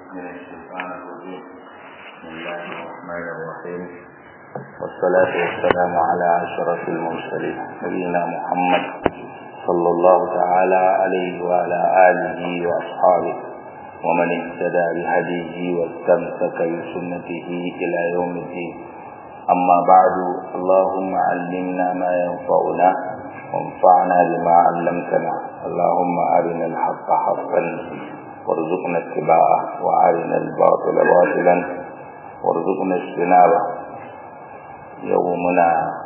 من الشيطان الرجيم بسم الله الرحمن الرحيم والصلاة والسلام على أشرف المرسلين نبينا محمد صلى الله تعالى عليه وعلى آله وأصحابه ومن اهتدى بهديه واستمسك بسنته إلى يوم الدين أما بعد اللهم علمنا ما ينفعنا وانفعنا بما علمتنا اللهم أرنا الحق حقا وارزقنا اتباعه وأرنا الباطل باطلا وارزقنا اجتنابه يومنا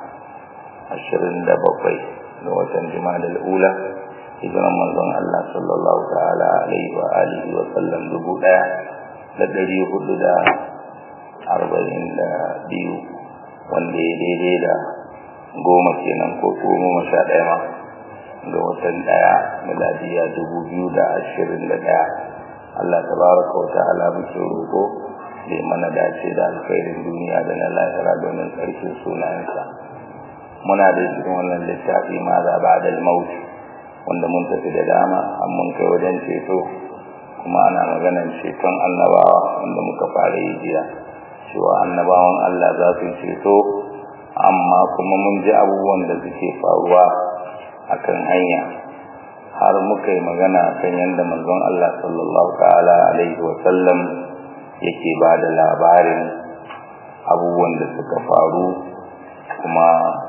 عشرين دبقي لوة جمال الأولى hijiran manzon Allah sallallahu ta'ala alaihi wa alihi wa sallam dubu ɗaya da ɗari hudu da arba'in da biyu wanda ya daidai da goma kenan ko goma sha ɗaya ma ga watan ɗaya miladiya dubu biyu da ashirin da ɗaya Allah tabaraka wa ta'ala muke roƙo da mana dace da alkhairin duniya da na lahira domin ƙarfin sunayensa muna da cikin wannan littafi ma za ba da mauti wanda mun tafi da dama an mun kai wajen ceto kuma ana maganar ceton annabawa wanda muka fara yi jiya cewa annabawan Allah za su ceto amma kuma mun ji abubuwan da suke faruwa akan hanya har muka yi magana kan yadda manzon Allah sallallahu ta'ala alaihi wa sallam yake ba da labarin abubuwan da suka faru kuma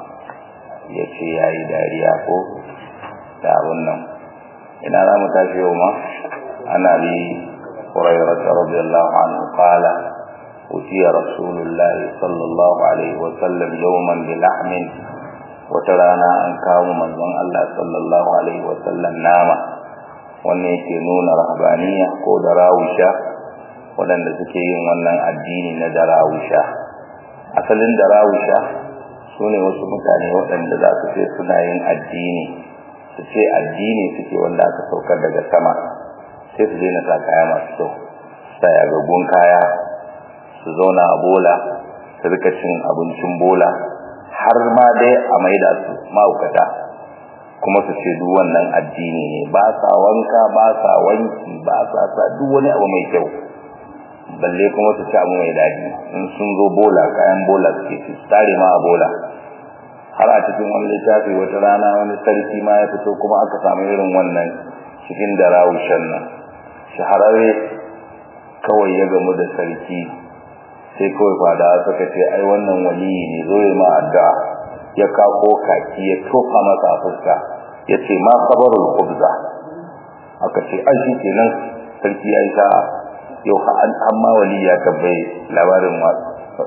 ya ce ya yi dariya ko da abin nan ina za mu tashi yau ma ana bi hurairah radiyallahu anhu qala utiya rasulullah sallallahu alaihi wa sallam yawman bi lahmin wata rana an kawo manzon Allah sallallahu alaihi wa sallam nama wannan yake nuna rahabaniya ko darawusha waɗanda suke yin wannan addini na darawusha asalin darawusha su ne wasu mutane waɗanda za su ce suna yin addini su ce addini suke wanda aka saukar daga sama sai su daina sa kaya masu kyau sa yagaggun kaya su zauna a bola su rika cin abincin bola har ma dai a maida su mahaukata kuma su ce duk wannan addini ne ba sa wanka ba sa wanki ba sa sa duk wani abu mai kyau balle kuma su ci abu mai daɗi in sun zo bola kayan bola suke ci tare ma a bola har a cikin wani littafi wata rana wani sarki ma ya fito kuma aka samu irin wannan cikin da rawushen nan shahararre kawai ya gamu da sarki sai kawai fada suka ce ai wannan waliyi ne zo ya ma addu'a ya kako kaki ya tofa masa a fuska ya ce ma kabarul kubza aka ce ai shi kenan sarki ya yi sa'a yau an ma wali ya tabbai labarin wasu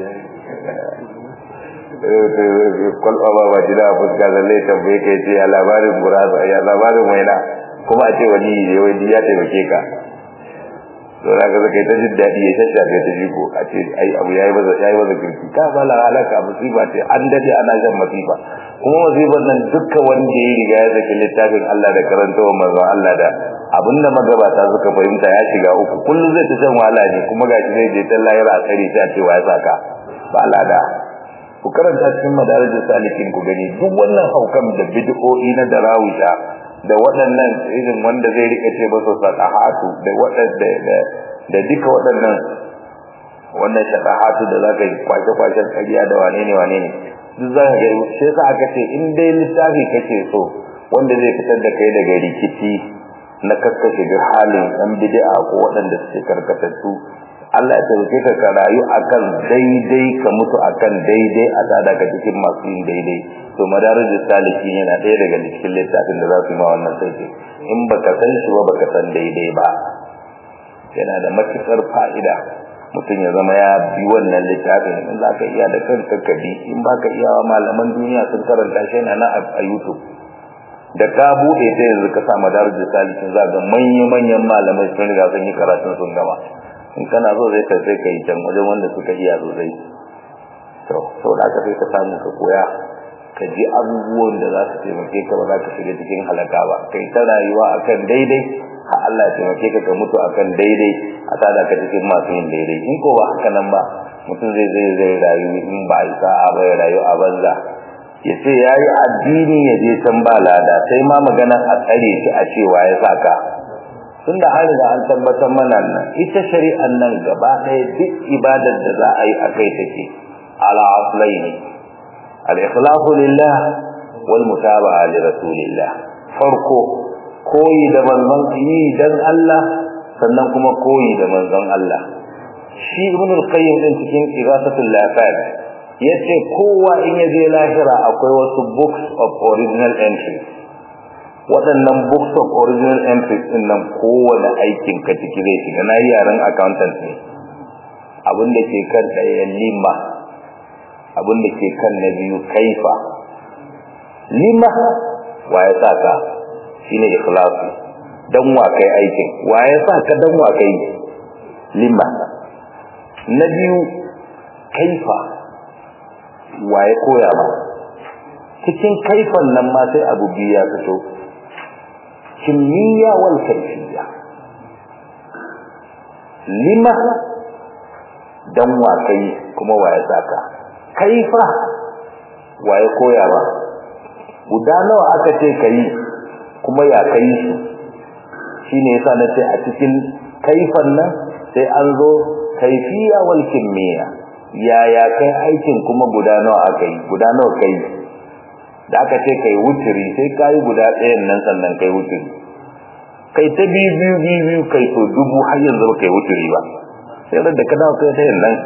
kwalba ba ba jida fuska zalle tambaye ka ce ya labarin gurasa ya labarin waina kuma a ce wani ne wani ya taimake ka to na ga zaka ta jin daɗi ya shashafe ta jiko a ce ai abu yayi baza yayi baza kirki ka ba la halaka musiba ce an dade ana jan masifa kuma musibar nan dukkan wanda ya riga ya zaki littafin Allah da karantawa manzo Allah da abinda magabata suka fahimta ya shiga uku kullum zai ta shan wahala ne kuma gashi zai je ta layar a tsare ta cewa ya saka ba lada ku karanta cikin madarajin salikin ku gani duk wannan haukan da bid'o'i na darawusha da waɗannan irin wanda zai rika ce ba su sadahatu da waɗanda da duka waɗannan wannan shadahatu da zaka yi kwace kwacen ƙarya da wane ne wane ne duk za ka ga sai sa aka ce in dai littafi kake so wanda zai fitar da kai daga rikici na kakkashe duk halin ɗan bid'a ko waɗanda suke karkatattu Allah ya taimake ka ka rayu akan daidai ka mutu akan daidai a tsada ka cikin masu yin daidai to madarijus salikin yana ɗaya daga cikin littafin da za su yi ma wannan sauki in baka san shi ba baka san daidai ba yana da matukar fa'ida mutum ya zama ya bi wannan littafin in za ka iya da kanka ka bi in ba ka iya malaman duniya sun karanta shi yana na a youtube da ka buɗe ta yanzu ka sa madarijus salikin za ga manya-manyan malamai sun riga sun yi karatun sun gama in kana so zai ka sai ka yi can wajen wanda suka iya sosai to sau da aka sai ka samu ka koya ka ji abubuwan da za su taimake ka ba za ka shiga cikin halaka ba kai ta rayuwa akan daidai har Allah ya taimake ka ka mutu akan daidai a tada ka cikin masu yin daidai in ko ba haka nan ba mutum zai zai zai rayu in ba a sa'a ba ya rayu a banza ya ce ya yi addini ya je can ba lada sai ma maganar a tsare shi a cewa ya saka tunda an riga an tabbatar mana nan ita shari'an nan gaba ɗaya duk ibadar da za a yi a kai take ala aslaini al-ikhlasu lillah wal mutaba'a li rasulillah farko koyi da manzon yi dan Allah sannan kuma koyi da manzon Allah shi ibn al-qayyim din cikin igasatul lafaz yace kowa in ya je lahira akwai wasu books of original entry waɗannan books of original entries din nan kowane aikin ka ciki zai shiga na yi yaren accountant ne abin da ke kan ɗaya lima abin da ke kan na biyu kaifa lima wa ya sa ka shine ikhlasu dan wa kai aikin wa ya sa ka dan wa kai lima na biyu kaifa wa ya koya ba cikin kaifan nan ma sai abu biyu ya fito kimiyya wal kaifiyya lima dan wa kai kuma wa ya saka kaifa wa ya koya ba guda nawa aka ce kai kuma ya kai su shine yasa na ce a cikin kaifan nan sai an zo kaifiya wal kimiyya yaya kai aikin kuma guda nawa aka yi guda nawa kai da aka ce kai wuturi sai kai guda ɗayan nan sannan kai wuturi kai ta biyu biyu biyu biyu kai to dubu har yanzu kai wuturi ba sai da ka dawo kai ɗayan nan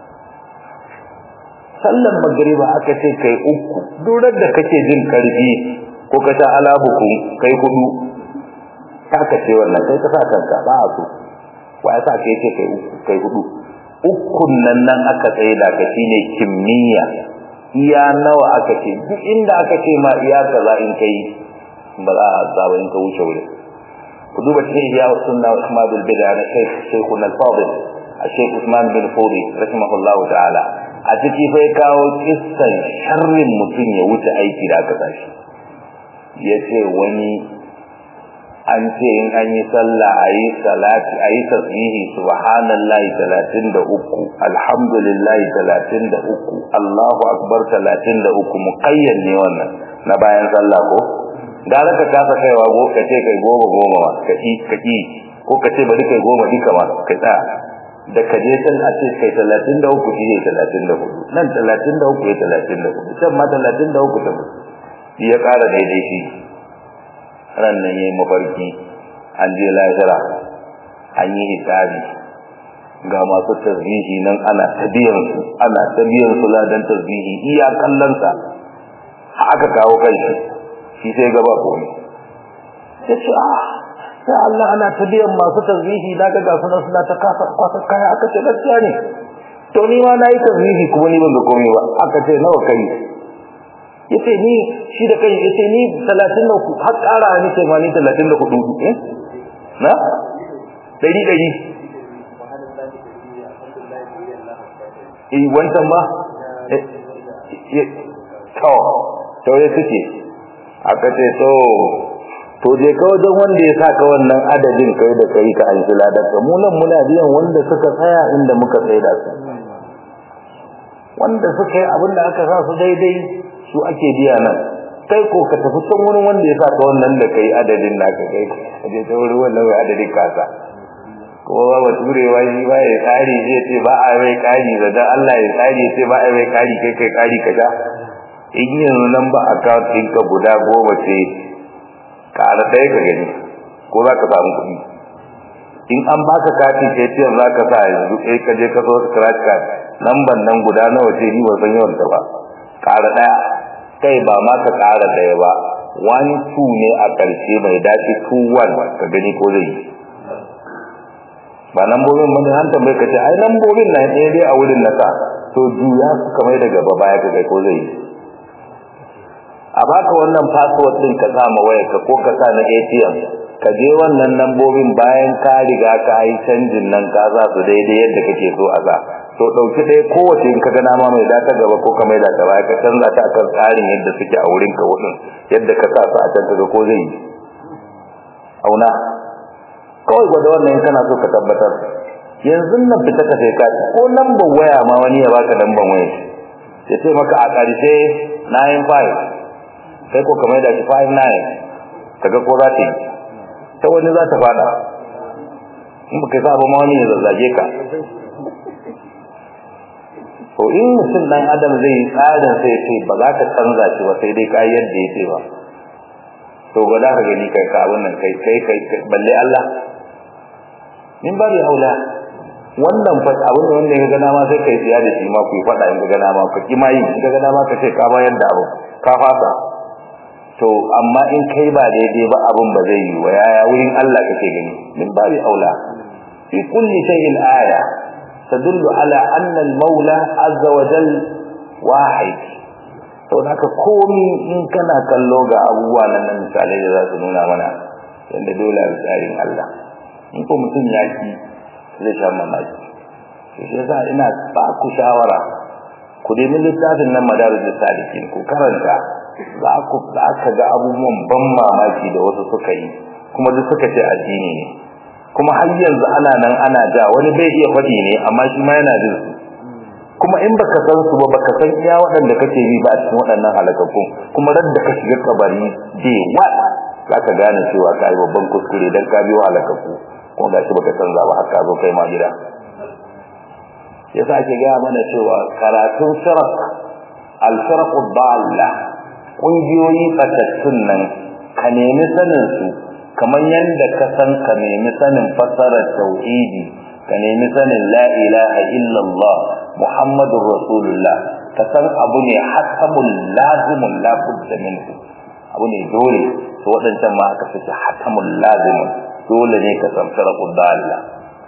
sallan magriba aka ce kai uku durar da kake jin karfi ko ka sha alabuku kai hudu ka ce wannan kai ka sa kanka ba a so wa ya sa kai ce kai uku kai hudu ukun nan nan aka tsaye da ka shine kimiyya iya nawa aka ce duk inda aka ce ma iya kaza in kai ba za a saba in ka wuce wurin ku duba cikin iya sunna wa ahmadul bid'a na shaykh shaykhun al-fadil الشيخ عثمان بن فوري رحمه الله تعالى a ciki fa ya kawo kissan sharrin mutum ya wuce aiki da aka tashi ya ce wani an ce in an yi sallah a yi salati a yi tasbihi subhanallahi talatin da uku alhamdulillahi talatin da uku allahu akbar talatin da uku muƙayyan ne wannan na bayan sallah ko gara ka kasa kaiwa go ka ce kai goma goma ma ka ki ka ki ko ka ce bari kai goma duka ma ka tsaya da ka je can a ce kai talatin da uku shi ne talatin da hudu nan talatin da uku ya talatin da hudu can ma talatin da uku ta shi ya ƙara daidai shi ran nan ya yi mafarki an je lahira an yi hisabi ga masu tasbihi nan ana ta biyan su ana ta biyan su ladan tasbihi iya kallonsa aka kawo kai shi sai gaba komai ya ce ah sai Allah ana ta biyan masu tasbihi na ga gasu nan suna ta kasa kwasa kaya aka ce gaskiya ne to ni ma nayi tasbihi kuma ni ban ga komai ba aka ce nawa kai yace ni shi da kai yace ni 33 har ƙara ni ce ma ni 34 eh na dari dari eh wancan ba eh to to ya suke aka ce to to je ka wajen wanda ya saka wannan adadin kai da kai ka an kila da mu nan muna biyan wanda suka tsaya inda muka tsaya da su wanda suka yi abin da aka sa su daidai su ake biya nan kai ko ka tafi can wurin wanda ya saka wannan da kai adadin naka kai ka je ta wurin wannan wai adadin kasa ko ba ba turewa shi ba ya kari zai ce ba a mai kari da dan Allah ya kari ya ce ba a mai kari kai kai kari ka ja in yanzu nan ba account ɗinka guda goma ce ƙara ɗaya ka gani ko za ka samu kuɗi in an baka kati ATM za ka sa yanzu kai ka je ka so scratch card lamban nan guda nawa ce ni ban san yawan ta ba ƙara ɗaya kai ba ma ka ƙara ɗaya ba one two ne a ƙarshe mai dace two one ka gani ko zai yi ba lambobin ba ne an tambaye ka ce ai lambobin na ɗaya dai a wurin nasa to juya su kamar da gaba baya ka kai ko zai yi a baka wannan password din ka sa ma wayar ka ko ka sa na ATM ka je wannan lambobin bayan ka riga ka yi canjin nan ka za su daidai yadda kake so a za to dauki ɗaya kowace in ka ga nama mai data gaba ko ka mai data baya ka canza ta akan tsarin yadda suke a wurin ka wurin yadda ka sa su a can kaga ko zai yi auna kawai gwada wannan in kana so ka tabbatar yanzu nan fita ka sai ka ko lambar waya ma wani ya baka lambar waya ya ce maka a ƙarshe 95 kai ko kamar da 59 kaga ko za ta yi ta wani za ta fada in baka sa ba ma wani ya zazzage ka to in mutum dan adam zai yi tsarin sai ce ba za ka canza shi ba sai dai ka yadda ya ce ba to ga za ka gani kai ka abin nan kai kai kai balle Allah min ba da aula wannan fa abin da wanda ya ga dama sai kai tsiya da shi ma ku faɗa in ga dama ka ki ma yi in ga dama ka ce ka bayar da abu ka fasa to amma in kai ba daidai ba abin ba zai yi wa yaya wurin Allah kake gani min ba da aula fi kulli shay'in aya تدل على أن المولى عز وجل واحد to haka komi in kana kallo ga abubuwa nan na misalai da za su nuna mana yadda dole a tsarin Allah in ko mutum ya ki zai sha mamaki to shi yasa ina ba ku shawara ku nemi littafin nan madarijus salikin ku karanta za ku za ka ga abubuwan ban mamaki da wasu suka yi kuma duk suka ce addini ne kuma har yanzu ana nan ana ja wani bai iya faɗi ne amma shi ma yana jin su kuma in baka san su ba baka san iya waɗanda kake bi ba a cikin waɗannan halakakkun kuma ran da ka shiga kabari je wa zaka gane cewa kai babban kuskure dan ka biyo halakakku kuma gashi baka san za ba har ka zo kai ma gida yasa ake ga mana cewa karatun sharaf al-sharaf dalla kungiyoyi fatattun nan ka nemi sanin su kamar yadda ka san ka nemi sanin fasarar tauhidi ka nemi sanin la ilaha illallah muhammadur rasulullah ka san abu ne hakamul lazimun la budda minhu abu ne dole to wadancan ma aka fice hakamul lazimun dole ne ka san sharafud dalla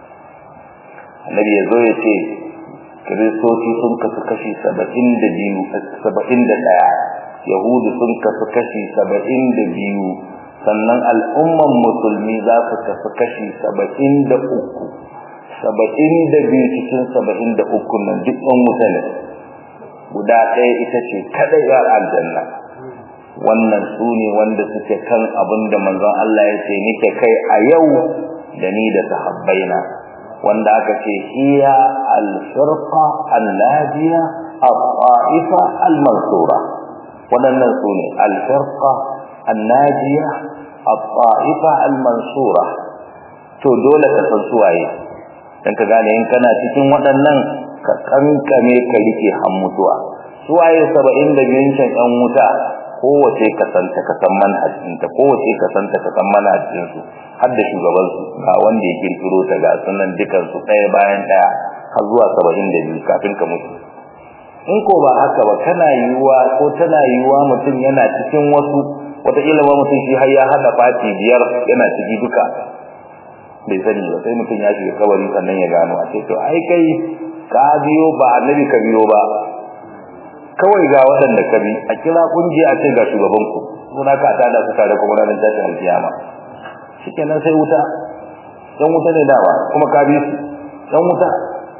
annabi yazo ya ce kiristoci sun kasu kashi saba'in da biyu saba'in da ɗaya yahudu sun kasu kashi saba'in da biyu sannan al'umman musulmi za su kasu kashi saba'in da uku saba'in da biyu cikin saba'in da uku nan duk ɗan wuta ne guda ɗaya ita ce kaɗai ya aljanna wannan su ne wanda suke kan abin da manzon Allah ya ce nike kai a yau da ni da sahabbaina wanda aka ce hiya al-firqa al-nadiya al-ta'ifa al-mansura waɗannan su ne al-firqa الناجية الطائفة المنصورة to dole ka san suwaye dan ka gane in kana cikin waɗannan ka kankame ka rike han mutuwa suwaye 70 da yankin ɗan wuta kowace ka san ta ka san manhajin ta kowace ka san ta ka san manhajin su har da shugaban su ga wanda ya kirkiro ta ga sunan dukan su ɗaya bayan ɗaya har zuwa 72 kafin ka mutu in ko ba haka ba kana yiwuwa ko tana yiwuwa mutum yana cikin wasu wataƙila ba mutum shi har ya haɗa fati biyar yana ciki duka bai sani ba sai mutum ya shiga kabari sannan ya gano a ce to ai kai ka biyo ba annabi ka biyo ba kawai ga waɗanda ka bi a kira kungiya a ce ga shugaban ku suna ka tada su tare kuma ranar tashin alkiyama shikenan sai wuta dan wuta ne dama kuma ka bi su dan wuta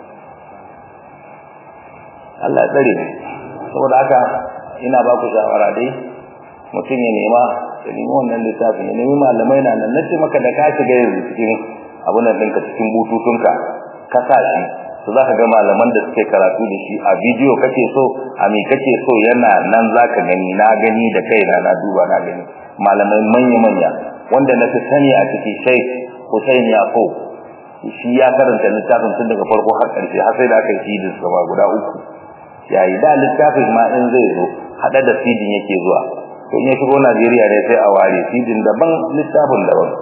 Allah ya tsare saboda haka ina ba ku shawara dai mutum ya nema ya nemi wannan littafin ya nemi malamai na nan nace maka da ka shiga yanzu cikin abun nan ɗinka cikin bututunka ka sa shi to zaka ga malaman da suke karatu da shi a bidiyo kake so a me kake so yana nan zaka gani na gani da kaina na duba na gani malamai manya manya wanda na fi sani a ciki Sheikh Hussein Yaqub shi ya karanta littafin tun daga farko har ƙarshe har sai da aka yi sidin sa guda uku yayi da littafin ma in zai zo hada da sidin yake zuwa to in ya shigo Najeriya ne sai a ware sidin daban littafin daban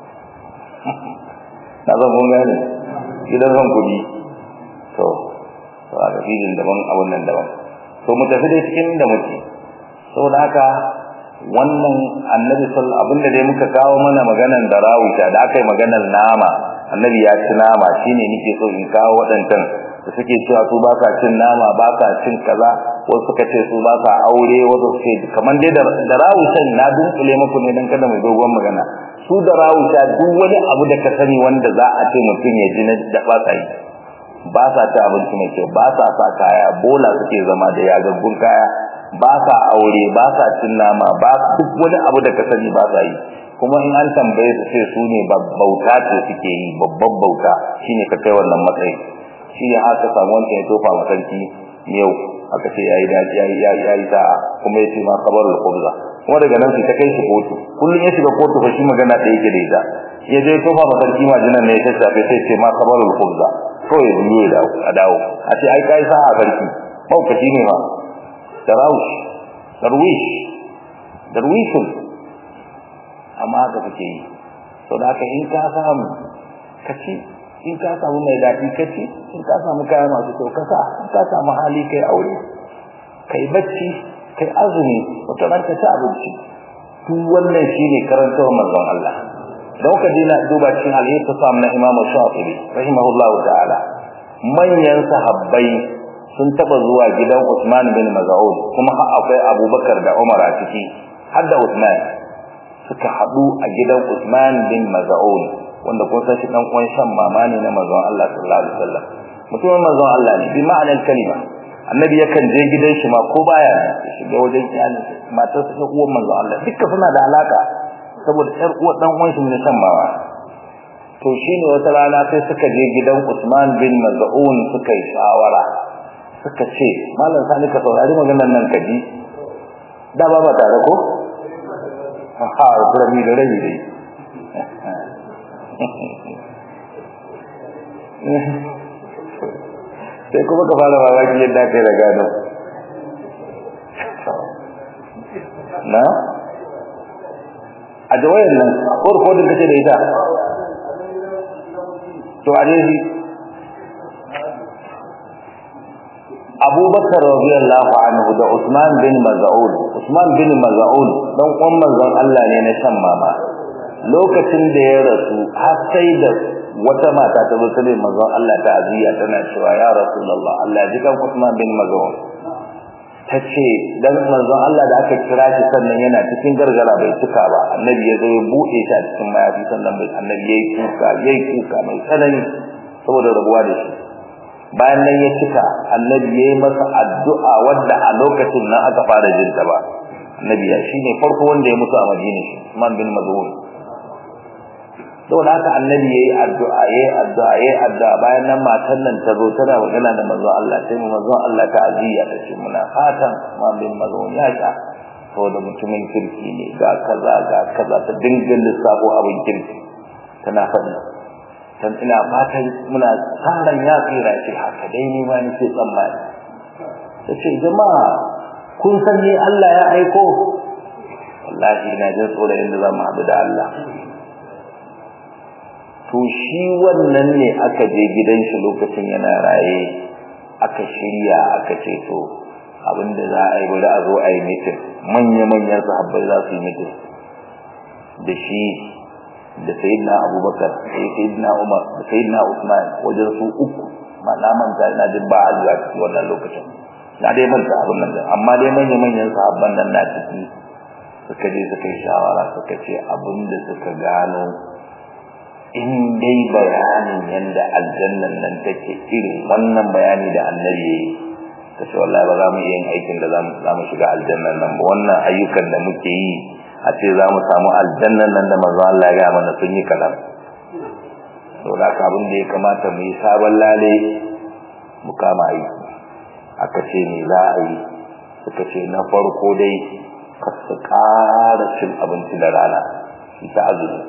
na zan kun gane gidan zan kudi to to a sidin daban abun nan daban to mu tafi dai cikin da muke saboda haka wannan annabi sallallahu abinda dai muka kawo mana maganan da rawuta da aka yi maganar nama annabi ya ci nama shine nake so in kawo wadancan da suke cewa su ba sa cin nama ba sa cin kaza wasu suka ce su ba sa aure wasu suke kamar dai da rawutan na dunkule muku ne dan kada mai dogon magana su da rawuta duk wani abu da ka sani wanda za a ce mutum ya ji na da ba sa yi ba sa ci abinci mai kyau ba sa sa kaya bola suke zama da yagaggun kaya ba sa aure ba sa cin nama ba duk wani abu da ka sani ba sa yi kuma in an tambaye su sai su ne bauta ce suke yi babban bauta shine ka kai wannan matsayi shi ne aka samu wancan ya tofa ma sarki yau aka ce yayi daji yayi yayi sa'a kuma yace ma kabarul khubza kuma daga nan sai ta kai shi kotu kullun ya shiga kotu fa shi magana da yake da ita ya je tofa ma sarki majinan ne ya tafi sai ce ma kabarul khubza ko ya biyo da a dawo a ce ai kai sa'a sarki maukaci ne ma tarawush darwish darwishun amma haka kake yi to da haka in ka samu kaci in ka samu mai daɗi kaci in ka samu kaya masu kyau kasa in ka samu hali kai aure kai bacci kai azumi wata ran ka ci abinci duk wannan shine karantar manzon Allah don ka dina duba cikin alheri sam na Imam Shafi'i rahimahullahu ta'ala manyan sahabbai sun taba zuwa gidan Usman bin Maz'ud kuma har akwai Abubakar da Umar a ciki har da Usman suka haɗu a gidan Usman bin Maz'ud wanda kun san shi dan uwan shan mama ne na manzon Allah sallallahu alaihi wasallam mutumin manzon Allah ne bi ma'anar kalima annabi yakan je gidan shi ma ko baya shiga wajen iyalin matar sa uwan manzon Allah dukkan suna da alaka saboda ƴar uwar dan uwan shi ne shan mama to shine wata rana sai suka je gidan Usman bin Maz'un suka yi shawara suka ce malam sani ka saurari maganar nan ka ji da ba ba tare ko ha kurami da rai dai sai kuma ka fara mamaki yadda kai da gano na a jawayen nan ko rikodin kace da ita to a dai Abubakar radiyallahu anhu da Usman bin Maz'un Usman bin Maz'un dan uwan manzon Allah ne na shan mama lokacin da ya rasu har sai da wata mata ta zo ta manzon Allah ta aziya tana cewa ya rasulullah Allah ji kan Usman bin Maz'un tace dan manzon Allah da aka kira shi sannan yana cikin gargara bai tuka ba annabi ya zo ya bude shi a cikin mayafi sannan bai annabi yayi kuka yayi kuka mai tsanani saboda rabuwa da shi bayan nan ya cika annabi yayi masa addu'a wanda a lokacin nan aka fara jin ta ba annabi ya shine farko wanda ya mutu a Madina Usman bin Maz'un saboda haka annabi yayi addu'a yayi addu'a yayi addu'a bayan nan matan nan ta zo tana magana da manzo Allah sai mu manzo Allah ta aziya ta ce muna fatan Usman bin Maz'un ya sha saboda mutumin kirki ne ga kaza ga kaza ta dinga lissafo abin kirki tana faɗi dan ina fatan muna tsaran ya tsira shi haka dai ni ma nake tsammani tace jama'a kun san ni Allah ya aiko wallahi ina jin tsoron inda za mu haɗu da Allah to shi wannan ne aka je gidan shi lokacin yana raye aka shirya aka ce to abinda za a yi bari a zo a yi mitin manya-manyan sahabbai za su yi mitin da shi da sayyidina abubakar da sayyidina umar da sayyidina usman wajen su uku ma na manta ina jin ba a zuwa ciki wannan lokacin na dai manta abin nan amma dai manya manyan sahabban nan na ciki suka je suka yi shawara suka ce abin da suka gano in dai bayanin yanda aljannan nan take irin wannan bayani da annabi yayi ta ce wallahi ba za mu iya yin aikin da za mu shiga aljannan nan ba wannan ayyukan da muke yi a ce za mu samu aljannan nan da manzo Allah ya ga mana sun yi kalam to da ka abin da ya kamata mu yi sabon lale mu kama yi aka ce me za a yi suka ce na farko dai ka su ƙara cin abinci da rana shi ta azumi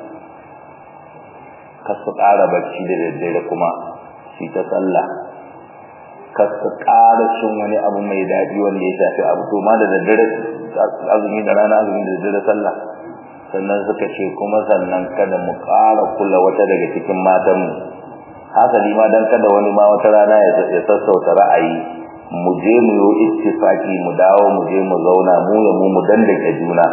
ka su ƙara bacci da daddare kuma shi ta sallah ka su ƙara cin wani abu mai daɗi wanda ya shafi abu to ma da daddare azumi da rana azumi da daddare sallah sannan suka ce kuma sannan kada mu ƙara kula wata daga cikin matanmu hasali ma dan kada wani ma wata rana ya sassauta ra'ayi mu je mu yi ittifaki mu dawo mu je mu zauna mu ya mu mu dandake juna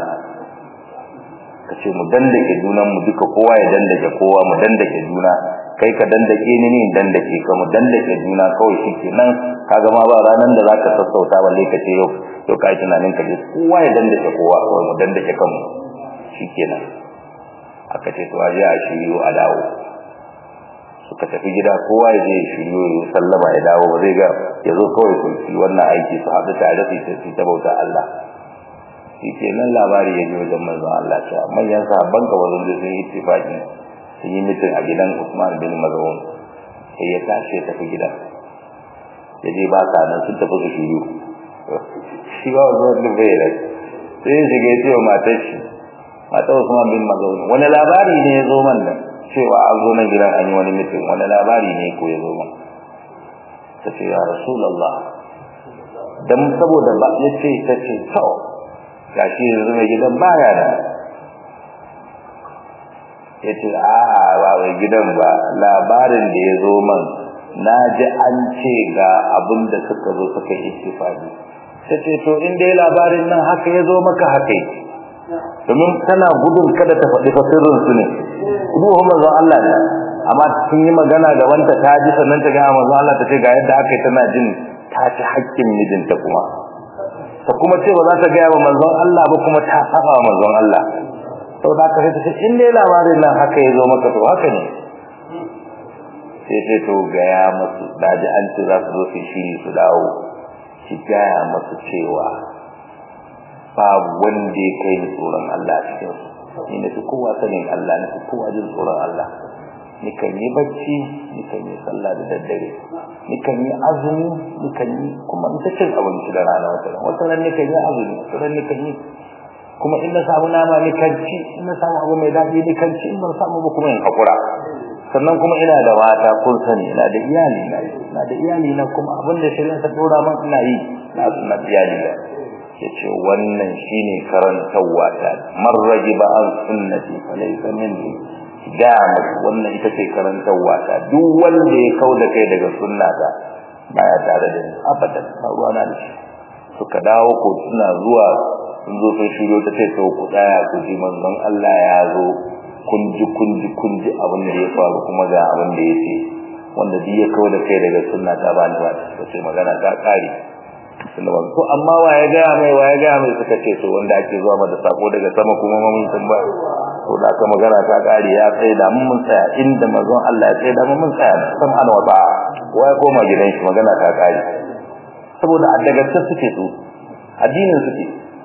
kace mu dandake junan mu duka kowa ya dandake kowa mu dandake juna kai ka dandake ni ne dandake ka mu dandake juna kawai shikenan kaga ma ba ranan da zaka sassauta balle ka ce yau to kai tunanin ka je kowa ya dandake kowa kawai mu dandake kanmu shikenan aka ce to aje a shiryo a dawo suka tafi gida kowa ya je shiryo ya sallama ya dawo ba zai ga ya zo kawai su yi wannan aiki su haɗu tare su yi ta bauta Allah shikenan labari ya je wajen manzon Allah cewa manyan sahabban ka wajen da sun yi ittifaqi sun yi mitin a gidan Usman bin Maz'un sai ya tashi ya tafi gida ya je ba sa nan sun tafi su shiryo shi ba wajen da bai rai sai ya shiga ya ce wa matar shi matar Usman bin Mazun wani labari ne ya zo man da cewa an zo nan gidan an yi wani mutum wani labari ne ko ya zo man ta ce ya Rasulullah dan saboda ba ya ce ta ce to gashi yanzu mai gidan baya da ya ce a'a ba mai gidan ba labarin da ya zo man na ji an ce ga abin da suka zo suka yi istifadi ta ce to in dai labarin nan haka ya zo maka haka yi domin tana gudun kada ta faɗi fasirin su ne ruhun manzon Allah ne amma sun yi magana da wanta ta ji sannan ta ga manzon Allah ta ce ga yadda aka yi tana jin ta ci haƙƙin mijinta kuma ta kuma ce ba za ta gaya wa manzon Allah ba kuma ta saba wa manzon Allah sau da aka sai ta ce in dai labarin nan haka ya zo maka to haka ne sai ce to gaya masu daji an ce za su zo su shiri su dawo ki gaya masu cewa babu wanda ya kai ni tsoron Allah a cikin su ni na fi kowa sanin Allah na fi kowa jin tsoron Allah ni kan yi bacci ni kan yi sallah da daddare ni kan yi azumi ni kan yi kuma in ta cin abinci da rana wata ran wata ran ni kan yi azumi wata ran ni kan yi kuma in na samu nama ni kan ci in na samu abu mai daɗi ni kan ci in ban samu ba kuma in hakura sannan kuma ina da mata kun sani ina da iyali na ina da iyali na kuma abin da shari'a ta dora man ina yi na na iyali na yace wannan shine karantawa ta marraji ba an sunnati falaysa minni da wannan ita ce karantawa ta duk wanda ya kauda kai daga sunnata baya tare da ni abadan ba ruwa na da shi suka dawo ko suna zuwa sun zo sun shiryo ta ce to ku tsaya ku ji manzon Allah ya zo kun ji kun ji kun ji abin da ya faru kuma ga abin da ya ce wanda duk ya kawo da kai daga sunna ta bani ba ta ce magana ta kare sunna ba to amma wa ya ga mai wa ya ga mai suka ce to wanda ake zuwa mata sako daga sama kuma mun san ba to da aka magana ta kare ya tsaye da mun tsaya inda manzon Allah ya tsaye da mun tsaya san an wata wa ya koma gidan shi magana ta kare saboda a daga suke su addinin suke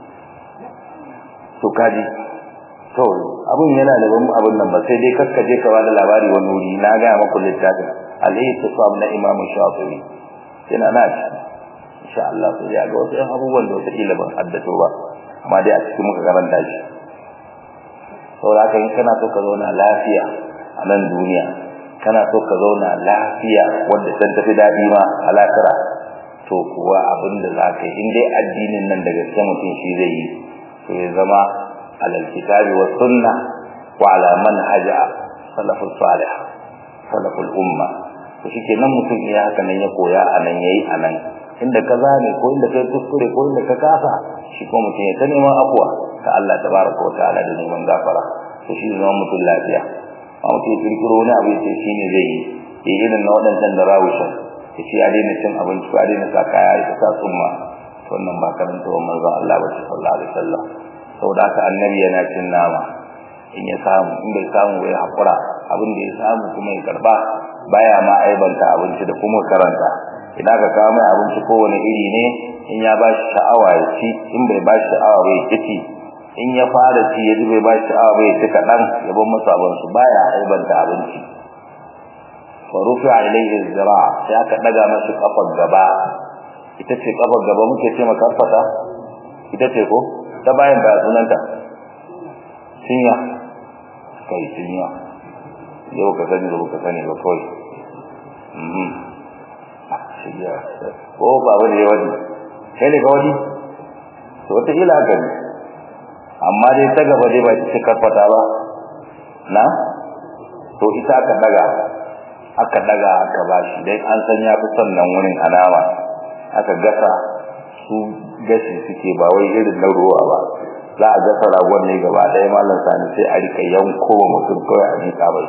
to kaji to abun yana da ban abun nan ba sai dai kaskaje ka bada labari wani wuri na ga maku littafin al-ihtisab na Imam Shafi'i yana na insha Allah sai ya ga wasu abubuwan da wata kila ban haddato ba amma dai a cikin muka karanta shi saboda haka in kana so ka zauna lafiya a nan duniya kana so ka zauna lafiya wanda san tafi dadi ma a lakira to kuwa abin da za ka yi in dai addinin nan da gaske mutum shi zai yi to ya zama على الكتاب والسنة وعلى منهج سلف الصالح سلف الأمة وشike nan mutum iya haka nan ya koya a nan yayi a nan inda ka zane ko inda kai kuskure ko inda ka kasa shi ko mutum ya ta neman afuwa ta Allah tabaraka wa ta'ala da neman gafara to shi zama mutum lafiya a mutum ya kirkiro wani abu ya ce shi ne zai yi ya irin na waɗancan da rawushan ya ce ya daina cin abinci ko ya daina sa kaya ya sa tsumma wannan ba karanta wa manzon Allah ba sallallahu alaihi wasallam saboda haka annabi yana cin nama in ya samu in bai samu bai hakura abin da ya samu kuma ya karba baya ma aibanta abinci da kuma karanta idan ka kawo mai abinci kowane iri ne in ya ba shi sha'awa ya ci in bai ba shi sha'awa bai ci in ya fara ci ya ji bai ba shi sha'awa bai ci kaɗan ya bar masa abin su baya aibanta abinci fa rufi ilaihi zira sai aka daga masa kafar gaba ita ce kafar gaba muke ce maka fata ita ce ko ta bayan ba sunanta cinya kai cinya yau ka sani da ka sani ba kawai mhm cinya ko ba wani wani kai ne ka wani to wata ila haka ne amma dai ta gaba dai ba ita ce karfata ba na to ita aka daga aka daga aka bashi dai an san ya fi son nan wurin alama aka gasa su gashi suke ba wai irin na ruwa ba za a gasa ragon ne gaba ɗaya malam sani sai a rika yanko wa mutum kawai a miƙa bai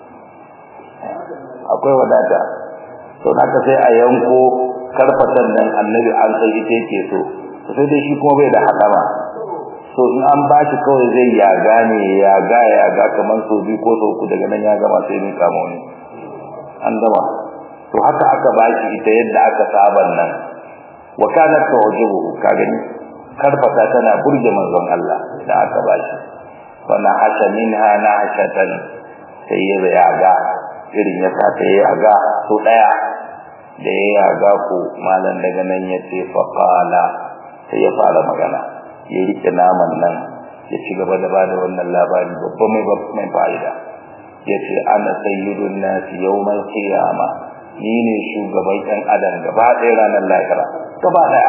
akwai wadata to haka sai a yanko karfatan nan annabi an san ita yake so to sai dai shi kuma bai da hadama so in an ba shi kawai zai yaga ne yaga yaga kamar sau biyu ko sau uku daga nan ya gama sai miƙa ma wani an gama to haka aka ba shi ita yadda aka saban nan wa kanat tu'jibu ka gani karfata tana burge manzon Allah da aka bashi wana hasha minha na hashatan sai ya yaga irin ya sa ta yaga so daya da ya yaga ko malan daga nan ya ce fa qala sai ya fara magana ya rike naman nan ya ci gaba da bada wannan labari babban mai mai fa'ida yace ana sayyidun nasi yawmal qiyamah ni ne shugaban ɗan adam gaba ɗaya ranar lahira gaba ɗaya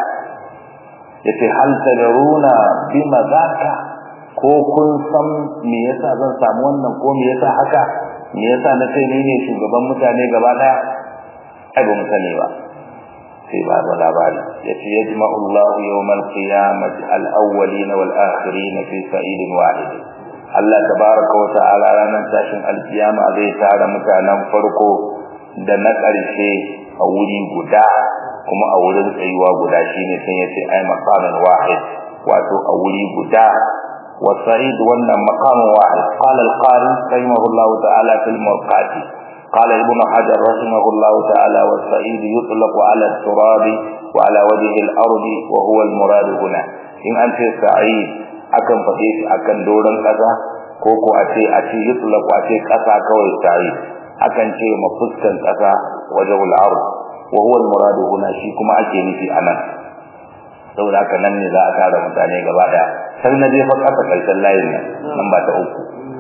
yace hal tadaruna bima zaka ko kun san me yasa zan samu wannan ko me yasa haka me yasa na ce ni ne shugaban mutane gaba ɗaya ai ba mu sani ba sai ba da labari yace yajma'u Allah yawmal qiyamati al-awwalin wal akhirin fi sa'idin wahid Allah tabaraka wa ta'ala ranar tashin alkiyama zai tara mutanen farko da na ƙarshe a wuri guda kuma a wurin tsayuwa guda shine sai yace ai maqamin wahid wato a wuri guda wa sa'id wannan maqamin wahid qala al-qari rahimahullahu ta'ala fil murqati قال ابن حجر رحمه الله تعالى والسعيد يطلق على التراب وعلى وجه الأرض وهو المراد هنا إن أنت سعيد akan faɗe shi akan doron ƙasa ko ko a ce a ce yutlaqu a ce ƙasa kawai sa'id akan ce mafuskan ƙasa wajhul ard wa huwa al-murad huna shi kuma ake nufi anan saboda haka nan ne za a tara mutane gaba daya sai na je fa ƙasa karshen layin nan nan ba ta uku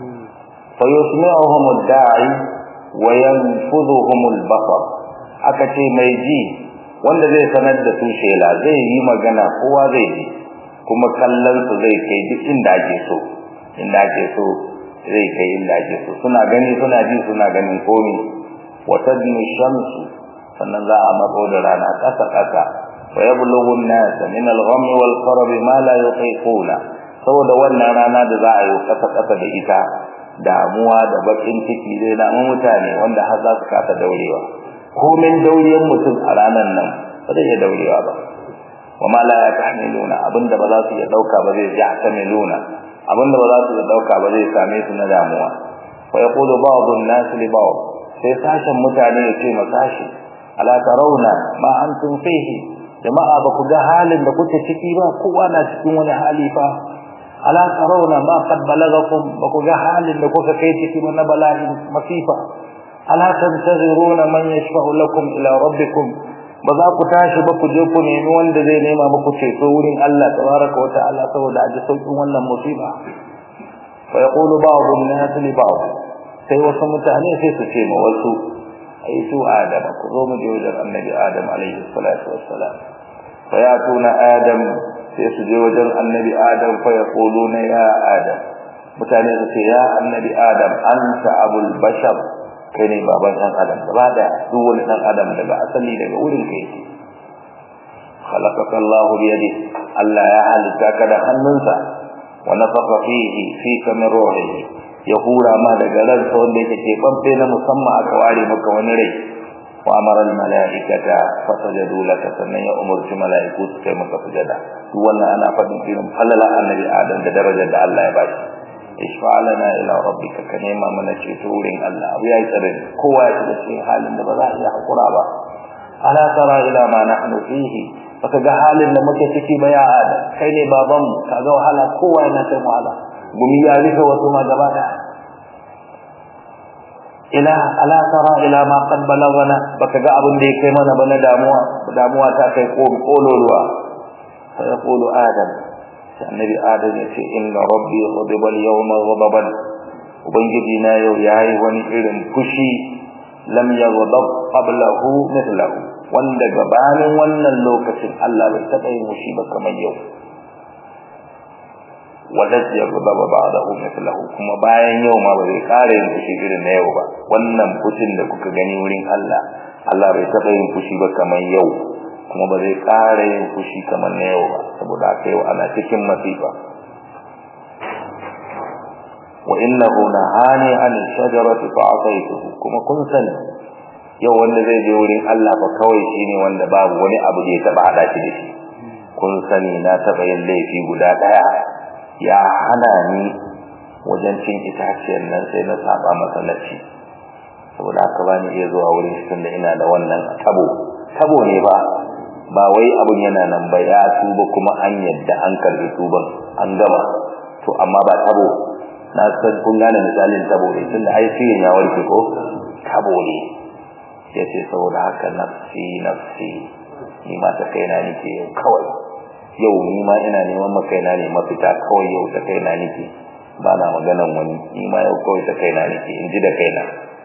fa yusmi'uhum ad-da'i wa yanfudhuhum al-basar aka ce mai ji wanda zai sanar da su shela zai yi magana kowa zai ji kuma kallon su zai kai duk inda ake so inda ake so zai kai inda ake so suna gani suna ji suna ganin komi wa tadnu shamsu sannan za a matso da rana kasa kasa wa yablughu an-nas min al-ghammi wal qarab ma la yutiquna saboda wannan rana da za a yi kasa kasa da ita damuwa da bakin ciki dai na mutane wanda har za su kasa daurewa komin dauriyar mutum a ranar nan ba zai iya daurewa ba wa ma la yahmiluna abinda ba za su iya dauka ba zai yahtamiluna abinda ba za su iya dauka ba zai same su na damuwa fa yaqulu ba'd an-nas li ba'd sai sashen mutane ya ce masashi ala tarawna ma antum fihi jama'a ba ku ga halin da kuke ciki ba kowa na cikin wani hali fa ala tarawna ma qad balagakum ba ku ga halin da kuka kai ciki ba na bala'in masifa ala tantaziruna man yashfa'u lakum ila rabbikum ba za ku tashi ba ku je ku nemi wanda zai nema muku ceto wurin Allah tabaraka wa ta'ala saboda a ji sauƙin wannan musiba fa yaqulu ba'd an-nas li ba'd sai wasu mutane sai su ce ma wasu ai su adam ku zo mu je wajen annabi adam alaihi salatu wassalam fa yatuna adam sai su je wajen annabi adam fa yaquluna ya adam mutane su ce ya annabi adam anta abul bashar kai ne baban ɗan adam gaba da duk wani ɗan adam daga asali daga wurin kai yake khalaqaka Allah bi yadi Allah ya halitta ka da hannunsa wa nafakha fihi fika min ruhihi ya hura ma daga ransa wanda yake ke bambe na musamman aka ware maka wani rai wa amara al malaikata fasajadu laka sannan ya umurci malaiku su kai maka sujada duk wannan ana faɗin irin falala annabi adam da darajar da Allah ya bashi ishfa'alana ila rabbika ka nema mana ceto wurin Allah abu yayi tsare kowa ya shiga cikin halin da ba za a iya hakura ba ala tara ila ma nahnu fihi baka ga halin da muke ciki ba ya adam kai ne baban mu kaga wahala kowa yana kai wahala gumi ya rufe wasu ma gaba da ila ala tara ila ma qad balagana baka ga abin da ya kai mana bana damuwa damuwa ta kai kololuwa fa yaqulu adam annabi adam ya ce inna rabbi ghadiba al-yawma ghadaban ubangiji na yau yayi wani irin fushi lam yaghdab qablahu mithlahu wanda gabanin wannan lokacin Allah bai taba yin fushi ba kamar yau wala yaghdab ba'dahu mithlahu kuma bayan yau ma bai kare yin fushi irin na yau ba wannan fushin da kuka gani wurin Allah Allah bai taba yin fushi ba kamar yau kuma ba zai ƙara yin fushi kamar na yau ba saboda haka yau ana cikin masifa wa innahu nahani an shajarati fa ataytuhu kuma kun sani yau wanda zai je wurin Allah ba kawai shine wanda babu wani abu da ya taba hada shi da shi kun sani na taba yin laifi guda daya ya hana ni wajen cin itaciyar nan sai na saba masa naci saboda haka ba ni iya zuwa wurin shi tunda ina da wannan tabo tabo ne ba ba wai abun yana nan ba ya tuba kuma an yadda an karbi tuban an gama to amma ba tabo na san kun gane misalin tabo ne tunda ai sai ya warke ko tabo ne yace saboda haka nafsi nafsi ni ma ta kaina nake yau kawai yau ni ma ina neman makaina ne mafita kawai yau ta kaina nake ba na maganan wani ni ma yau kawai ta kaina nake in ji da kaina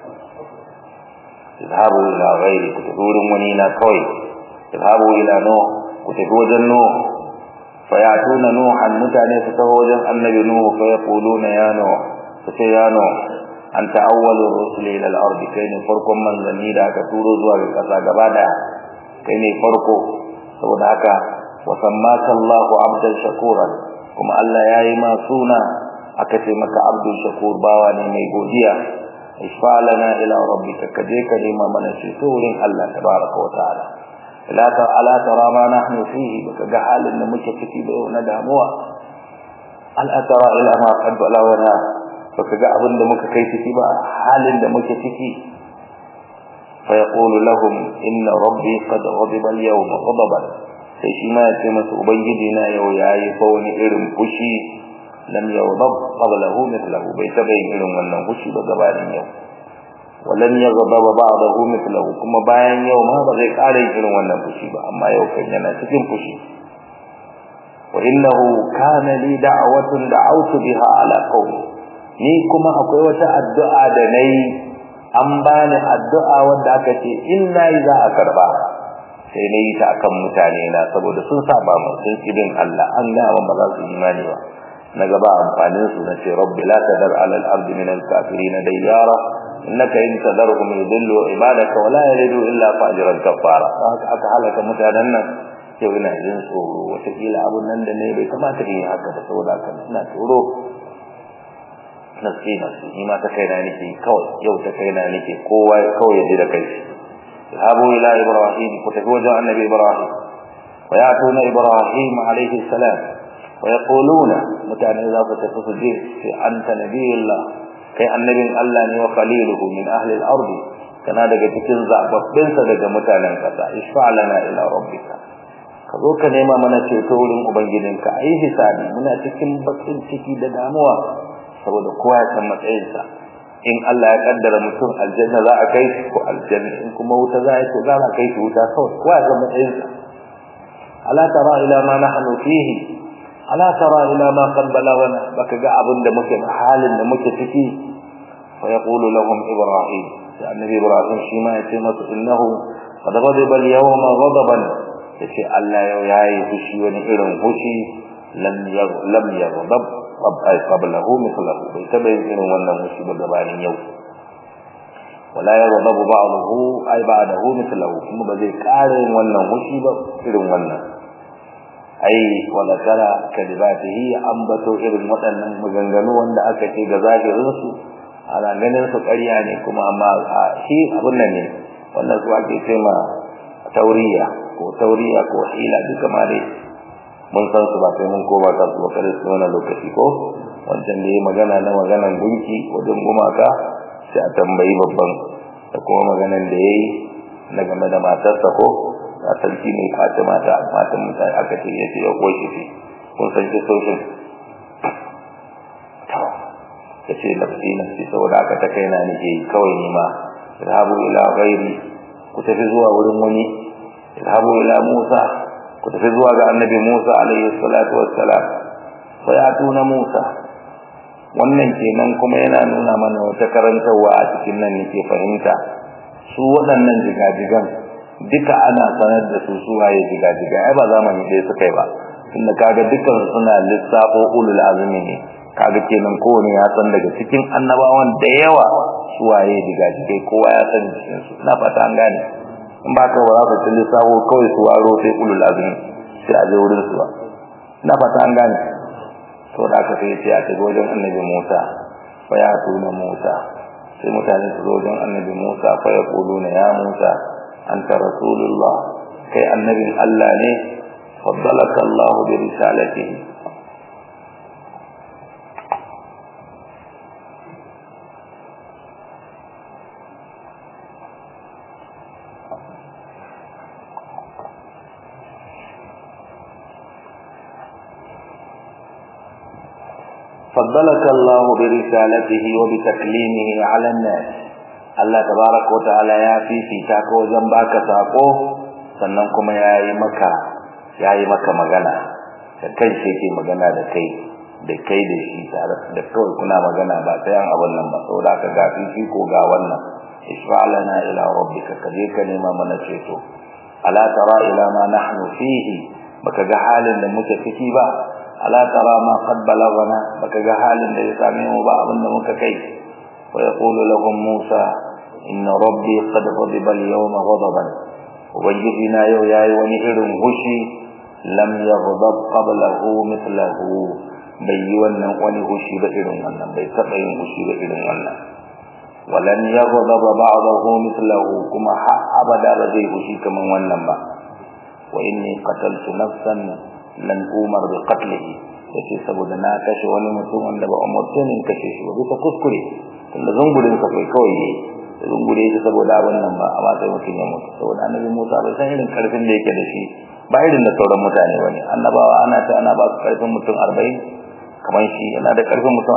izhabu ila ghairi ku tafi wurin wani na kawai izhabu ila no ku tafi wajen no fa yatuna nuhan mutane su tafi wajen annabi nuhu fa yaquluna ya no su ce ya no anta awwalur rusul ila al-ardi kai ne farkon manzanni da aka turo zuwa ga kasa gaba daya kai ne farko saboda haka wa sammaka Allahu abdan shakuran kuma Allah yayi ma suna aka ce maka abdul shakur bawa ne mai godiya isfalana ila rabbika kaje ka nema mana shi wurin Allah tabaraka wa ta'ala la ta ala tara ma nahnu fihi baka ga halin da muke ciki da yau na damuwa al atara ila ma qad balawna baka ga abin da muka kai ciki ba halin da muke ciki fa yaqulu lahum inna rabbi qad ghadiba al yawma ghadaban sai shi ma ya ce masa ubangiji na yau yayi fa wani irin fushi lam yaghdab qablahu mithlahu bai taba yin irin wannan fushi ba gabanin yau walan yaghdab ba'dahu mithlahu kuma bayan yau ma ba zai kare irin wannan fushi ba amma yau kan yana cikin fushi wa innahu kana li da'watun da'awtu biha ala qawmi ni kuma akwai wata addu'a da nayi an bani addu'a wanda aka ce in nayi za a karba sai na yi ta akan mutane na saboda sun saba mu sun kibin Allah an ga ba za su imani ba na gaba amfanin su na ce rabbi la tadar ala al-ard min al-kafirin dayyara innaka in tadarhum yudillu ibadaka wa la yalidu illa fajiran kafara haka aka halaka mutanen nan yau ina jin tsoro wataƙila abun nan da ne bai kamata in yi haka da saboda haka ina tsoro nasi nasi ni ma ta kaina nake kawai yau ta kaina nake kowa kawai ya ji da kai ذهبوا إلى إبراهيم فتفوجوا النبي إبراهيم ويأتون إبراهيم عليه السلام ويقولون متى إذا فتفوجوا أنت نبي الله كي النبي الله وخليله من أهل الأرض كان هذا cikin zababbinsa daga mutanen kasa ishfa lana ila rabbika ka zo ka nema mana ceto wurin ubangijinka ayi hisabi muna cikin bakin ciki da damuwa saboda kowa ya san matsayinsa in Allah ya kaddara mutum aljanna za a kai ko aljanna in kuma wuta za a to za a kai shi wuta kawai kowa ya san matsayinsa ala tara ila ma nahnu fihi ala tara ila ma qad balagana baka ga abin da muke halin da muke ciki fa yaqulu lahum ibrahim sai annabi ibrahim shi ma ya ce masa innahu qad ghadiba al-yawma ghadaban yace Allah yau yayi fushi wani irin fushi lam lam yaghdab qablahu mithlahu bai taba yin irin wannan musibar gabanin yau wala yaghdabu ba'dahu ay ba'dahu mithlahu kuma ba zai kare yin wannan musibar irin wannan ai wala tara kalibatihi ambato irin waɗannan maganganu wanda aka ce ga zahirin su ana ganin su ƙarya ne kuma amma shi abun nan ne wannan su ake ce ma tauriya ko tauriya ko hila duka ma dai mun san su ba sai mun koma kan su bakare su wannan lokaci ko wancan da yayi magana na maganan gunki wajen gumaka sai a tambayi babban da kuma maganan da yayi na game da matarsa ko a sarki ne kwace mata matan mutane aka ce yace ya koyi shi kun san ki soshin ta ce nafsi nafsi saboda aka ta kaina nake yi kawai ni ma idhabu ila ghairi ku tafi zuwa wurin wani idhabu ila musa ku tafi zuwa ga annabi Musa alaihi salatu wassalam fa yatuna Musa wannan kenan kuma yana nuna mana wata karantarwa a cikin nan nake fahimta su waɗannan jigajigan duka ana sanar da su su waye jigajiga ai ba zamani ɗaya suka yi ba tunda kaga dukkan suna lissafo ulul azumi ne kaga kenan kowane ya san daga cikin annabawan da yawa su waye jigajigai kowa ya san cikin su ina fata an gane in ba ka ba za ka ci lissafo kawai su waro sai ulul azumi sai a je wurin su ba ina fata an gane to da aka sai ya ce wajen annabi Musa fa ya tuna Musa sai mutane su zo wajen annabi Musa fa ya kuluna ya Musa anta rasulullah kai annabin Allah ne faddalaka Allah bi risalatihi فضلك الله برسالته وبتكليمه على الناس Allah tabaraka wataala ya fifita ka wajen baka sako sannan kuma yayi maka yayi maka magana da kai shi yake magana da kai da kai da shi tare da kawai kuna magana ba ta yan abun nan ba saboda ka ga shi ko ga wannan ishfa'lana ila rabbika kaje ka nema mana ceto ala tara ila ma nahnu fihi baka ga halin da muke ciki ba ala tara ma qad balagana baka ga halin da ya same mu ba abin da muka kai wa yaqulu lahum musa inna rabbi qad ghadiba al-yawma ghadaban ubangiji na yau yayi wani irin hushi lam yaghdab qablahu mithlahu bai yi wannan wani hushi ba irin wannan bai taba yin hushi ba irin wannan walan yaghdab ba'dahu mithlahu kuma ha abada ba zai hushi kaman wannan ba wa inni qataltu nafsan lan umar bi qatlihi yace saboda na kashe wani mutum wanda ba umurce ne kashe shi ba bisa kuskure tunda zungurin sa kai kawai ne zungure shi saboda abin nan ba amma sai mutum ya mutu saboda annabi Musa bai san irin karfin da yake da shi ba irin da sauran mutane bane annabawa ana ta ana ba su karfin mutum 40 kamar shi yana da karfin mutum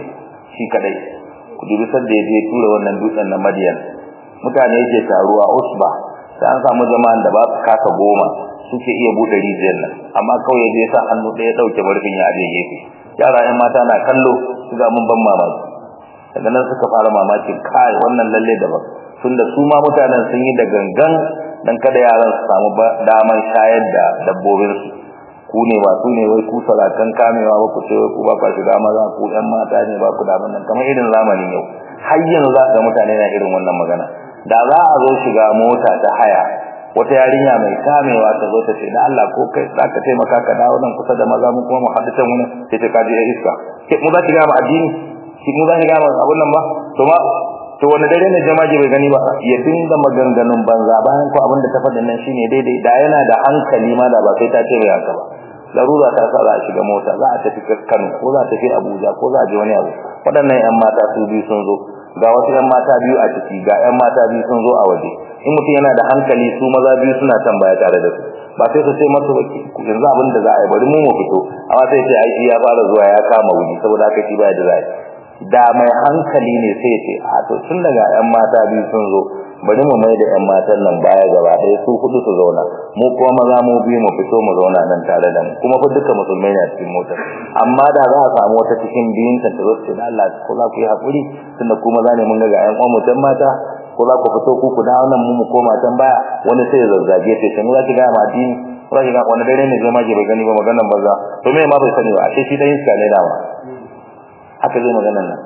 40 shi kadai ku dubi sadda ya je tura wannan dutsen na Madian mutane yake taruwa usba sai an samu jama'an da ba su kasa goma suke iya bude rijiyar nan amma kawai ya je sa hannu ɗaya ɗauke barfin ya aje gefe yara 'yan mata na kallo su ga mun ban mamaki daga nan suka fara mamakin kai wannan lalle daban tunda su ma mutanen sun yi da gangan dan kada yaran su samu daman shayar da dabbobin su ku ne ba su ne wai ku salakan kamewa ba ku ce wai ku ba ku shiga maza ku ɗan mata ne ba ku da nan kamar irin zamanin yau har yanzu za ga mutane na irin wannan magana da za a zo shiga mota ta haya wata yarinya mai kamewa ta zo ta ce da Allah ko kai za ka taimaka ka dawo nan kusa da maza mu kuma mu haɗu can wani sai ta kaji ya iska mu za ki gama addini shi mu zan ga abun nan ba to ma to wani dare ne jama'a bai gani ba ya dinga maganganun banza bayan ko abin da ta faɗa nan shine daidai da yana da hankali ma da ba sai ta ce mai haka ba larura ta sa za a shiga mota za a tafi Kano ko za a tafi Abuja ko za a je wani abu waɗannan ƴan mata su biyu sun zo ga wasu ƴan mata biyu a ciki ga ƴan mata biyu sun zo a waje in mutum yana da hankali su maza biyu suna tambaya tare da su ba sai su ce masa yanzu abin da za a yi bari mu mu fito amma sai ce aiki ya fara zuwa ya kama wuri saboda haka shi baya da za da mai hankali ne sai ce a to tun daga ƴan mata biyu sun zo bari mu mai da ƴan matan nan baya gaba ɗaya su hudu su zauna mu kuma maza mu biyu mu fito mu zauna nan tare da mu kuma fa duka musulmai ne a cikin motar amma da za a samu wata cikin biyun ta ta zo ce da Allah ko za ku yi haƙuri tunda ku maza ne mun ga ƴan uwan mu mata ko za ku fito ku ku dawo nan mu mu koma can baya wani sai ya zazzage ta sai mu za ki ga ma addini za ki ga wani dare ne zai ma bai gani ba maganan banza to me ma bai sani ba ashe shi dan iska ne dama haka zai maganan nan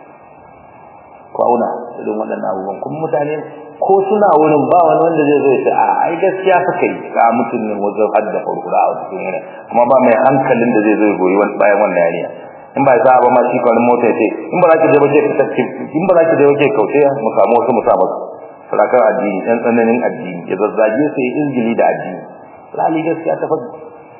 ko auna irin waɗannan abubuwan kuma mutane ko suna wurin ba wani wanda zai zo ya ce a ai gaskiya suka yi ga mutum ne wajen hadda farkura a cikin yanayi kuma ba mai hankalin da zai zo ya goyi bayan wannan yariya in ba za a ba ma shi kwanin mota ce in ba za ki je ba ke fitacce in ba za ki je ba ke kauce mu samu wasu mu sa maka sadakar addini ɗan tsananin addini ya zazzage su yi izgili da addini lali gaskiya ta faɗi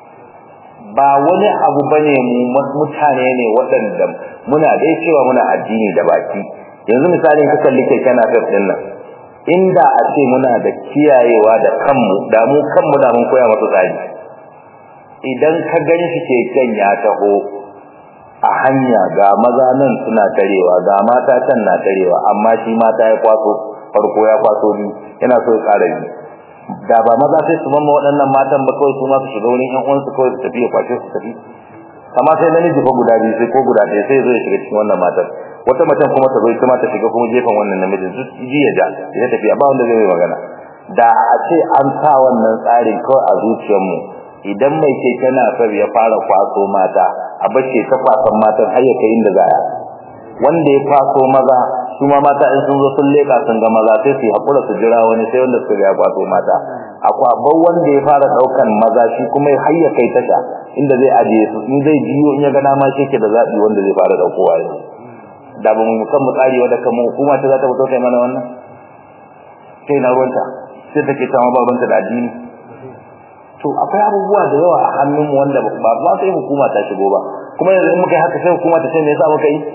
ba wani abu bane mu mutane ne waɗanda muna dai cewa muna addini da baki yanzu misali ka kalli kai kana fef din nan inda a ce muna da kiyayewa da kanmu da mu kanmu da mun koya masa tsari idan ka gani shi keken ya taho a hanya ga maza nan suna tarewa ga mata can na tarewa amma shi mata ya kwaso farko ya kwaso ni yana so ya ƙara ni da ba maza sai su mamma waɗannan matan ba kawai su ma su shiga wurin ƴan uwansu kawai su tafi ya kwashe su tafi amma sai namiji fa guda biyu sai ko guda ɗaya sai zo ya shiga cikin wannan matar wata macen kuma ta zo ita ma ta shiga kuma gefen wannan namijin su ji ya ja ya tafiya ba wanda zai yi magana da a ce an sa wannan tsarin kawai a zuciyarmu idan mai keke na far ya fara kwaso mata a bace ta kwasan matan har ya kai inda zaya wanda ya kwaso maza su ma mata in sun zo sun leka sun ga maza sai su yi hakura su jira wani sai wanda suka ya kwaso mata akwai abban wanda ya fara daukan maza shi kuma har ya kai tasha inda zai ajiye su in zai jiyo in ya ga dama shi ke da zabi wanda zai fara daukowa yanzu da ba mu kan mu tsari wadda kan hukuma ta za ta fito kai mana wannan sai na ruwanta sai take ta ma babanta da addini to akwai abubuwa da yawa a hannunmu wanda ba ba sai hukuma ta shigo ba kuma yanzu in muka yi haka sai hukuma ta ce me yasa muka yi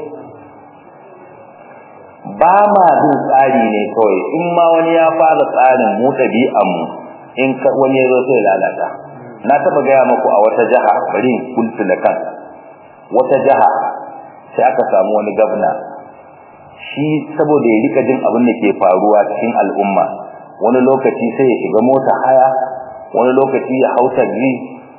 ba ma bin tsari ne kawai in ma wani ya fara tsarin mu ɗabi'an mu in wani ya zo sai lalata na taɓa gaya muku a wata jiha bari in kultu da kan wata jiha sai aka samu wani gabna shi saboda ya rika jin abin da ke faruwa cikin al'umma wani lokaci sai ya shiga mota haya wani lokaci ya hau taxi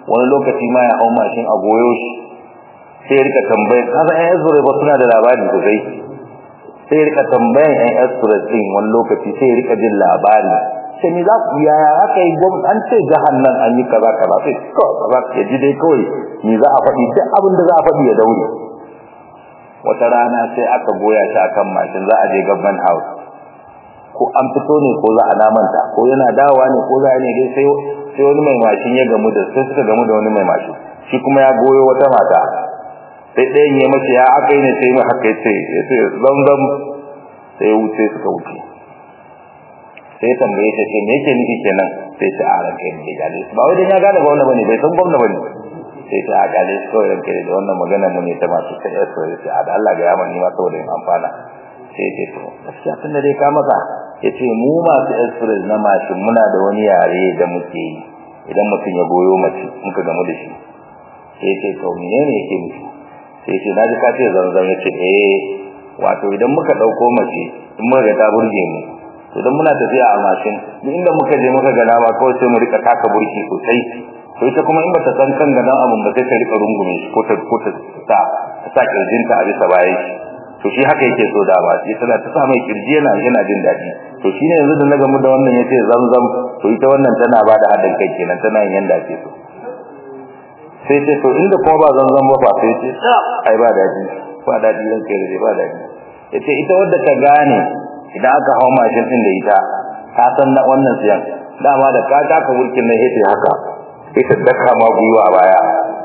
wani lokaci ma ya hau mashin a goyo shi sai ya rika tambayar kasan yan esure ba suna da labari sosai sai ya rika tambayan yan esure din wani lokaci sai ya rika jin labari sai me za ku yaya aka yi gwam an ce jihar nan an yi kaza kaza sai kawai kaza ya ji dai kawai me za a faɗi duk abin da za a faɗi ya daure wata rana sai aka goya shi akan mashin za a je government house ko an fito ne ko za a namanta ko yana dawowa ne ko za a ne dai sai sai wani mai mashin ya gamu da sai suka gamu da wani mai mashin shi kuma ya goyo wata mata sai ɗayan ya mace ya aka yi ne sai mai haka ya ce ya ce zamzam sai ya wuce suka wuce sai ya tambaye ta ce me yake nufi kenan sai ta a ranka ne ya gale ba wai dan ya gane gwamna bane bai san gwamna bane sai ta a gale su kawai ranka da wannan magana mu ne ta masu sai ya sai a da Allah ga yaman ni ma saboda in amfana sai ce to gaskiya tunda dai ka maka yace mu masu express na mashin muna da wani yare da muke yi idan mutum ya goyo mace muka gamu da shi sai ce to menene yake nufi sai ce naji ka ce zanzan yace eh wato idan muka dauko mace in muka ga ta burge mu to dan muna tafiya a mashin duk inda muka je muka ga dama kawai sai mu rika taka burki sosai to ita kuma in bata san kan gadan abun ba sai ta rika rungume shi ko ta ko ta ta ta kirjinta a bisa bayan shi to shi haka yake so da ba sai tana ta sa mai kirji yana yana jin dadi to shine yanzu da na gamu da wannan yace zamzam to ita wannan tana ba da hadin kai kenan tana yin yanda ake so sai ce to inda kuma ba zamzam ba fa sai ce ai ba dadi ba dadi ran kai da ba dadi yace ita wadda ka gane idan aka hawo mashin din da ita ka san na wannan siyan dama da ka taka burkin nan yace haka ita daka ma guyuwa baya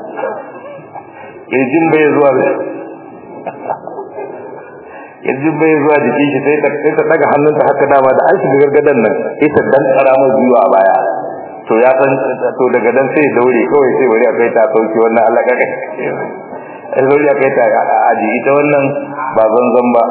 kirjin bai zuwa yanzu bai zuwa jikin shi sai ta sai ta daga hannunta haka dama da an shiga gargadan nan sai ta dan tsara mai biyu a baya to ya san to daga dan sai daure kawai sai wani akai ta sauki wannan Allah kaka sai wani akai ta aji ita wannan ba zanzan ba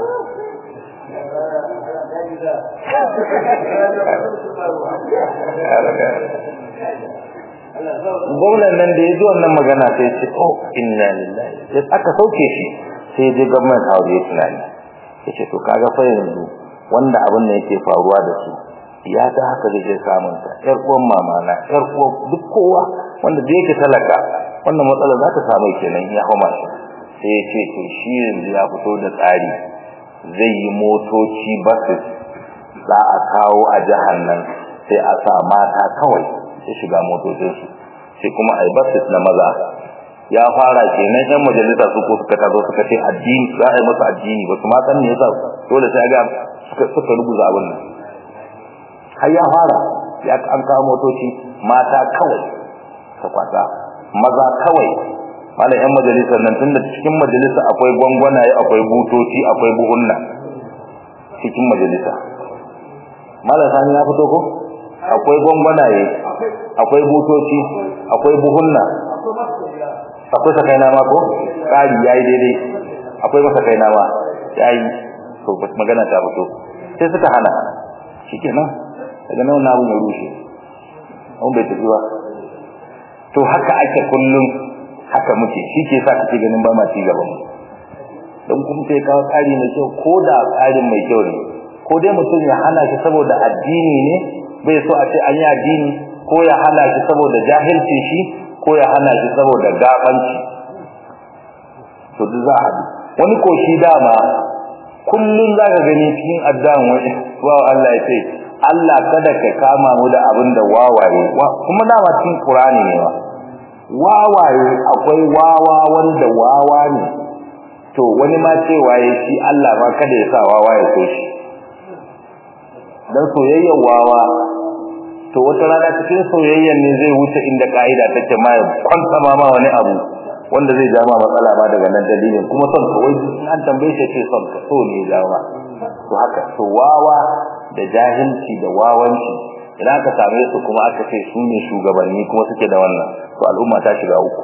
gwamnan nan da ya ji wannan magana sai ya ce oh inna lillahi sai aka sauke shi sai je gwamnati hawo ya tunani yace to kaga fa yanzu wanda abin da yake faruwa da su ya ta haka da ke samun ta yar uwan mama na yar uwan duk kowa wanda da yake talaka wannan matsala za ta samu kenan ya homa shi sai ya ce to shi yanzu ya fito da tsari zai yi motoci basis za a kawo a jihar nan sai a sa mata kawai su shiga motocinsu sai kuma a yi basis na maza ya fara kenan yan majalisa su ko suka tazo suka ce addini za a yi masa addini ba su ma san me yasa dole sai ga suka suka rubuta abin nan har ya fara ya an kawo motoci mata kawai ta kwata maza kawai malam yan majalisa nan tunda cikin majalisa akwai gwangwanaye akwai butoci akwai buhunna cikin majalisa malam sani ya fito ko akwai gwangwanaye akwai butoci akwai buhunna akwai sakai nama ko kari yayi daidai akwai masa kai nama yayi to magana ta fito sai suka hana shikenan daga nan na ya rushe an bai tafi ba to haka ake kullum haka muke shi ke sa kake ganin ba ma ci gaban mu dan kuma sai kawo tsari mai kyau ko da tsarin mai kyau ne ko dai mutum ya hana shi saboda addini ne bai so a ce an yi addini ko ya hana shi saboda jahilci shi ko ya hana shi saboda gafanci to duk za a bi wani ko shi dama kullun zaka gani cikin addan wani wa Allah ya ce Allah kada ka kama mu da abin da wawaye kuma dama cikin Qur'ani ne wa wawaye akwai wawa wanda wawa ne to wani ma cewa ya shi Allah ma kada ya sa wawa ya so shi dan soyayyar wawa to wata rana cikin soyayyan ne zai wuce inda kaida take ma ya kwanta ma ma wani abu wanda zai ja ma matsala ma daga nan dalilin kuma son kawai an tambaye shi ce son ka so ne ya jawo to haka to wawa da jahilci da wawanci idan aka same su kuma aka ce su ne shugabanni kuma suke da wannan to al'umma ta shiga uku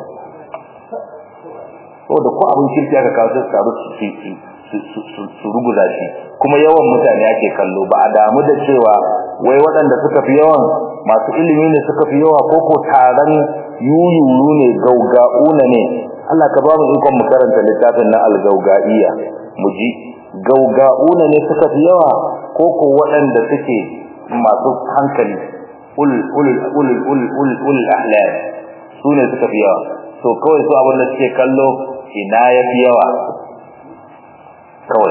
saboda ko abin kirki aka kawo su taru su su ruguza shi kuma yawan mutane ake kallo ba a damu da cewa wai waɗanda suka fi yawan masu ilimi ne suka fi yawa ko ko taron yuyuru ne gauga'una ne Allah ka ba mu ikon mu karanta littafin na al-gauga'iyya mu ji gauga'una ne suka fi yawa ko ko waɗanda suke masu hankali ul ul ul ul ul ul ahlam su su ne suka fi yawa to kawai su abin da suke kallo ina ya fi yawa kawai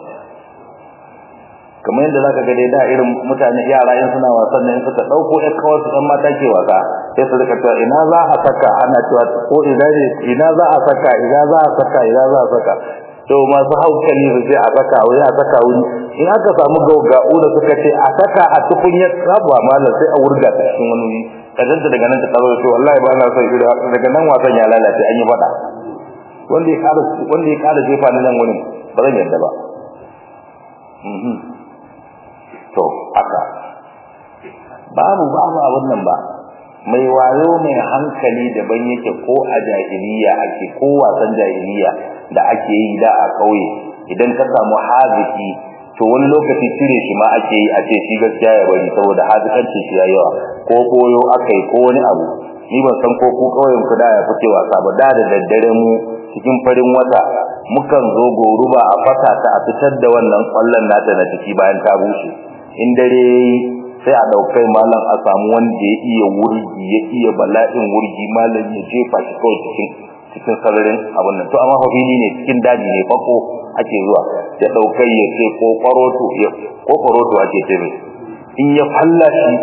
kamar yadda zaka ga dai da irin mutane yara in suna wasan nan suka dauko ɗan kawai su dan mata ke wasa sai su rika cewa ina za a saka ana cewa ko ina ne ina za a saka ina za a saka ina za a saka to masu hankali su sai a saka wuri a saka wuri in aka samu gaugau da suka ce a saka a tukunyar rabuwa malam sai a wurga ta cikin wani wuri kazanta daga nan ta tsaro to wallahi ba na son irin daga nan wasan ya lalace an yi fada wanda ya kada wanda ya kada jefa nan wurin ba zan yarda ba to haka babu babu abun nan ba mai wayo mai hankali daban yake ko a jahiliya ake ko wasan jahiliya da ake yi da a kauye idan ka samu haziki to wani lokaci cire shi ma ake yi a ce shi gaskiya ya bari saboda hazikanci shi ya yawa ko koyo akai ko wani abu ni ban san ko ku kauyen ku da ya fice wasa ba da da daddare mu cikin farin wata mukan zo goruba a fata ta a fitar da wannan kwallon nata na ciki bayan ta bushe in dare sai a daukai malam a samu wanda ya iya wurgi ya iya bala'in wurgi malam ya jefa shi kawai cikin cikin sararin abin nan to amma fa fili ne cikin daji ne fako ake zuwa ya daukai ya ce ko kwaroto ya ko kwaroto ake ce mai in ya falla shi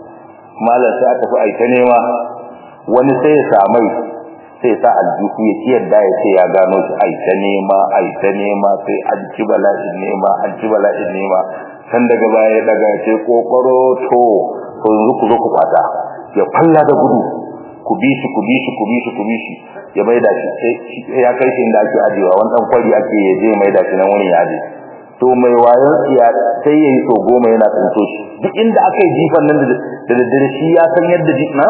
malam sai aka fi aita nema wani sai ya samai sai sa aljihu ya ci yadda ya ce ya gano shi aita nema aita nema sai an ci bala'in nema an ci bala'in nema san daga baya ya daga ce kokoro to to yanzu ku zo ku kwata ya falla da gudu ku bi shi ku bi shi ku bi shi ku bi shi ya maida shi sai ya kai shi inda ake ajewa wani dan kwari ake ya je maida shi nan wurin ya aje to mai wayon tsiya sai yayi so goma yana tsinto shi duk inda aka yi jifan nan da daddare shi ya san yadda jifna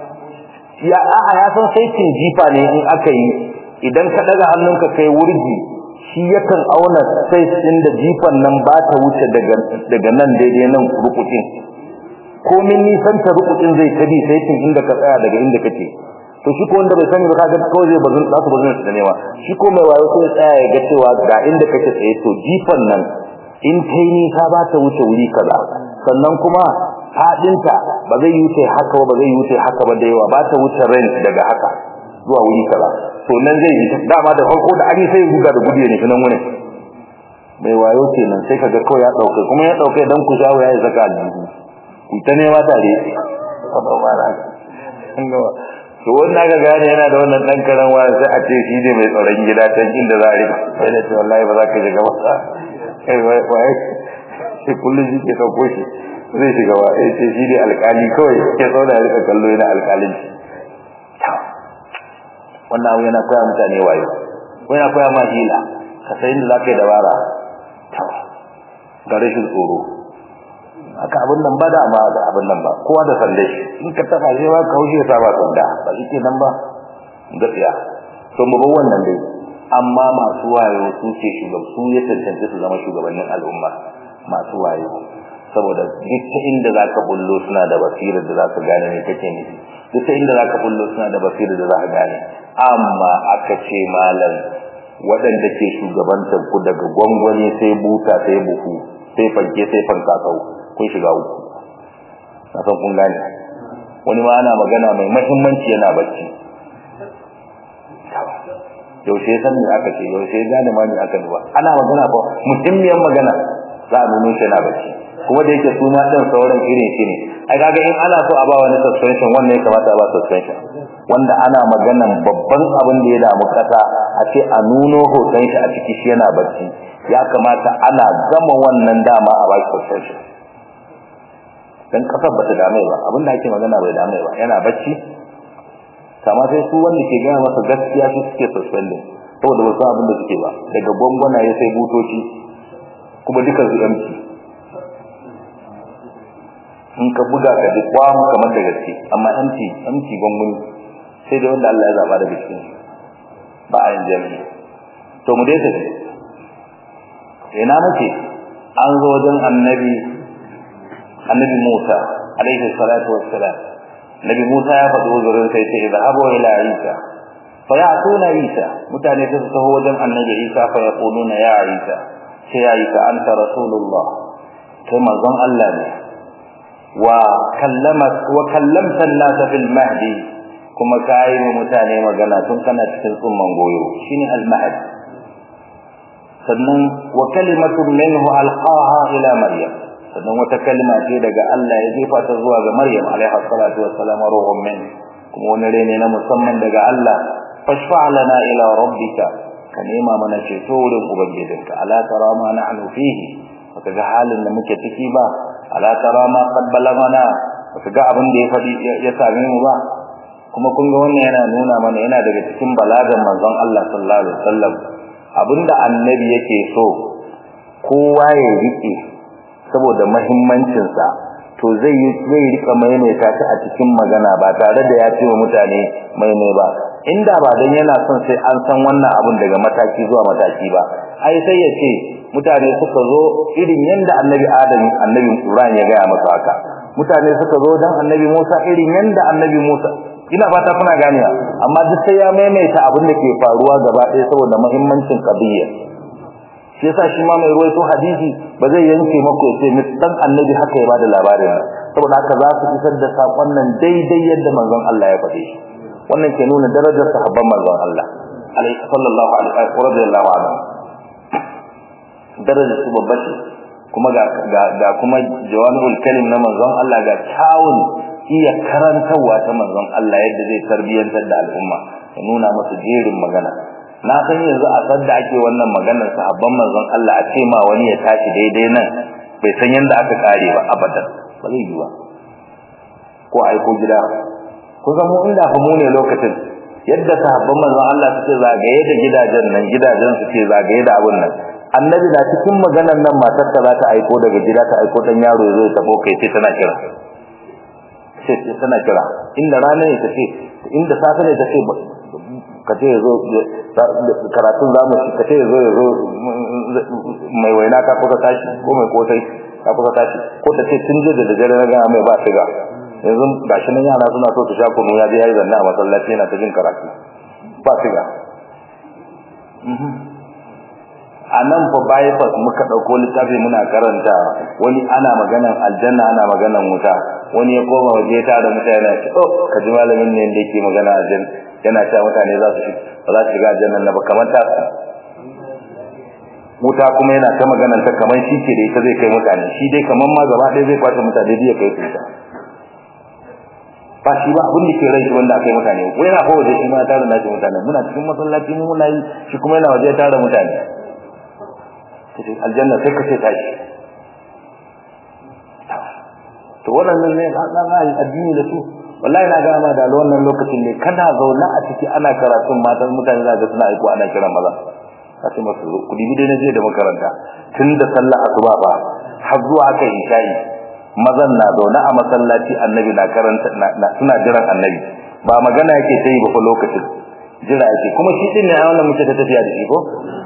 ya a'a ya san sai cin jifa ne in aka yi idan ka daga hannunka kai wurgi shi yakan auna sai inda jifan nan ba ta wuce daga daga nan daidai nan rukutin komin nisan ta rukutin zai tabi sai cin inda ka tsaya daga inda kake to shi ko wanda bai sani ba kaga kawai zai bazin za su bazin su ne shi ko mai wayo sai tsaya ya ga cewa ga inda kake tsaye to jifan nan in ta yi nisa ba ta wuce wuri kaza sannan kuma fadinta ba zai wuce haka ba zai wuce haka ba da yawa ba ta wuce range daga haka zuwa wuri kaza to nan zai yi dama da farko da an yi sai guga da gudu ne nan wurin mai wayo kenan sai kaga kawai ya dauke kuma ya dauke dan ku shawo ya zaka aljihu ku ta nema tare to wannan ga gane yana da wannan dan karan waya sai a ce shi ne mai tsaron gida can inda za a rika sai da ce wallahi ba za ka shiga ba kai wai wai sai kullum shi ke dauko shi zai shiga ba sai ce shi ne alƙali kawai ke zauna ya rika kallo yana alƙalin wannan abu yana koya mutane wayo ko yana koya ma hila ka san inda za ka yi dabara ga rashin tsoro aka abin nan ba da ma da abin nan ba kowa da sande in ka taba shi ba ka hushe sa ba sanda ba shi ke nan ba gaskiya to mu bar wannan dai amma masu wayo su ce shugab su ya tantance su zama shugabannin al'umma masu wayo saboda duk ta inda zaka bullo suna da basirar da zaka gane me kake nufi duk ta inda zaka bullo suna da basirar da zaka gane amma aka ce malam waɗanda ke shugabantar ku daga gwangwani sai buta sai buhu sai fanke sai fankasau kun shiga uku na san kun gane wani ma ana magana mai mahimmanci yana bacci yaushe san me aka ce yaushe gane ma me aka duba ana magana ko muhimmiyar magana za a nuno shi yana bacci kuma da yake su ma ɗin sauran irin shi ne ai kaga in ana so a ba wani suspension wannan ya kamata a ba suspension wanda ana maganan babban abin da ya damu kasa a ce a nuno hoton shi a ciki shi yana bacci ya kamata ana gama wannan dama a ba suspension dan kasar bata dame ba abin da ake magana bai dame ba yana bacci kama sai su wanda ke gaya masa gaskiya su suke suspending saboda ba su abin da suke ba daga gwangwana ya sai butoci kuma duka su empty in ka buga ka ji kwamu kamar da gaske amma empty empty gwangwani sai da wanda Allah ya zaba da bikin ba a yin jami'i to mu dai tafi ina muke an zo wajen annabi annabi Musa alaihi salatu wassalam nabi Musa ya faɗi uzurin sai ce idhabu ila Isa fa ya'tuna Isa mutane su taho wajen annabi Isa fa yaquluna ya Isa sai ya Isa anta rasulullah kai manzon Allah ne wa kallamat wa kallamta an-nas fil mahdi kuma ka yi wa mutane magana tun kana cikin tsumman goyo shine al-mahad sannan wa kalimatun minhu alqaha ila maryam sannan wata kalma ce daga Allah ya jefa ta zuwa ga maryam alaiha salatu wassalam ruhun min kuma wani rene na musamman daga Allah fashfa lana ila rabbika ka nema mana ceto wurin ubangijinka ala tara ma nahnu fihi baka ga halin da muke ciki ba ala tara ma qad balagana baka ga abin da ya fadi ya same mu ba kuma kun ga wannan yana nuna mana yana daga cikin balagan manzon Allah sallallahu alaihi wasallam abinda annabi yake so kowa ya rike saboda muhimmancin sa to zai yi zai rika maimaita ta a cikin magana ba tare da ya ce wa mutane maimai ba inda ba dan yana son sai an san wannan abun daga mataki zuwa mataki ba ai sai ya ce mutane suka zo irin yanda annabi Adam annabi Ibrahim ya ga masa haka mutane suka zo dan annabi Musa irin yanda annabi Musa ina fata kuna ganiya amma duk sai ya maimaita abin da ke faruwa gaba ɗaya saboda muhimmancin qadiyya shi yasa shi ma mai ruwaito hadisi ba zai yanke mako sai mutan annabi haka ya bada labarin nan saboda haka za su isar da sakon nan daidai yadda manzon Allah ya faɗe shi wannan ke nuna darajar sahabban manzon Allah alaihi sallallahu alaihi wa radiyallahu anhu darajar su babba ce kuma ga ga kuma jawami'ul kalim na manzon Allah ga kyawun iya karantarwa ta manzon Allah yadda zai tarbiyantar da al'umma ya nuna musu jerin magana na san yanzu a sadda ake wannan maganar sahabban manzon Allah a ce ma wani ya tashi daidai nan bai san yanda aka kare ba abadan ba zai yi ba ko aiko gida ko ga mu inda fa mu ne lokacin yadda sahabban manzon Allah suke zagaye da gidajen nan gidajen su ce zagaye da abun nan annabi da cikin maganar nan matar ta za ta aiko daga gida ta aiko dan yaro ya zo ya tabo kai ce tana kira sai tana kira inda rana ne tace inda safe ne tace kace yazo karatun zamu shi kace yazo yazo mai waina ka kuka tashi ko mai kotai ka kuka tashi ko tace tun je da dare na ga mai ba shiga yanzu gashi nan yana suna so su sha kunu ya je yayi zanna a masallaci yana ta jin karatu ba shiga a nan fa bypass muka dauko littafi muna karanta wani ana maganan aljanna ana maganan wuta wani ya koma waje ta da mutane ce oh kaji malamin ne da yake magana aljanna yana cewa mutane za su ba za su shiga aljanna na ba kamar ta wuta kuma yana ta maganan ta kamar shi ke da ita zai kai mutane shi dai kamar ma gaba ɗaya zai kwace mutane da ya kai su ta ba shi ba abin da ke rai wanda aka yi mutane wai yana kowace shi ma tare da shi mutane muna cikin masallaci mu muna yi shi kuma yana waje tare mutane aljanna sai ka ce tashi to wannan ne na na addini da su wallahi na gama da wannan lokacin ne kana zauna a ciki ana karatun matan mutane za ga suna aiko ana kiran maza kace masu ku dibi dai naje da makaranta tun da sallah asuba ba har zuwa aka yi shayi mazan na zauna a masallaci annabi na karanta suna jiran annabi ba magana yake sai ba fa lokacin jira yake kuma shi din ne a wannan muke ta tafiya da shi ko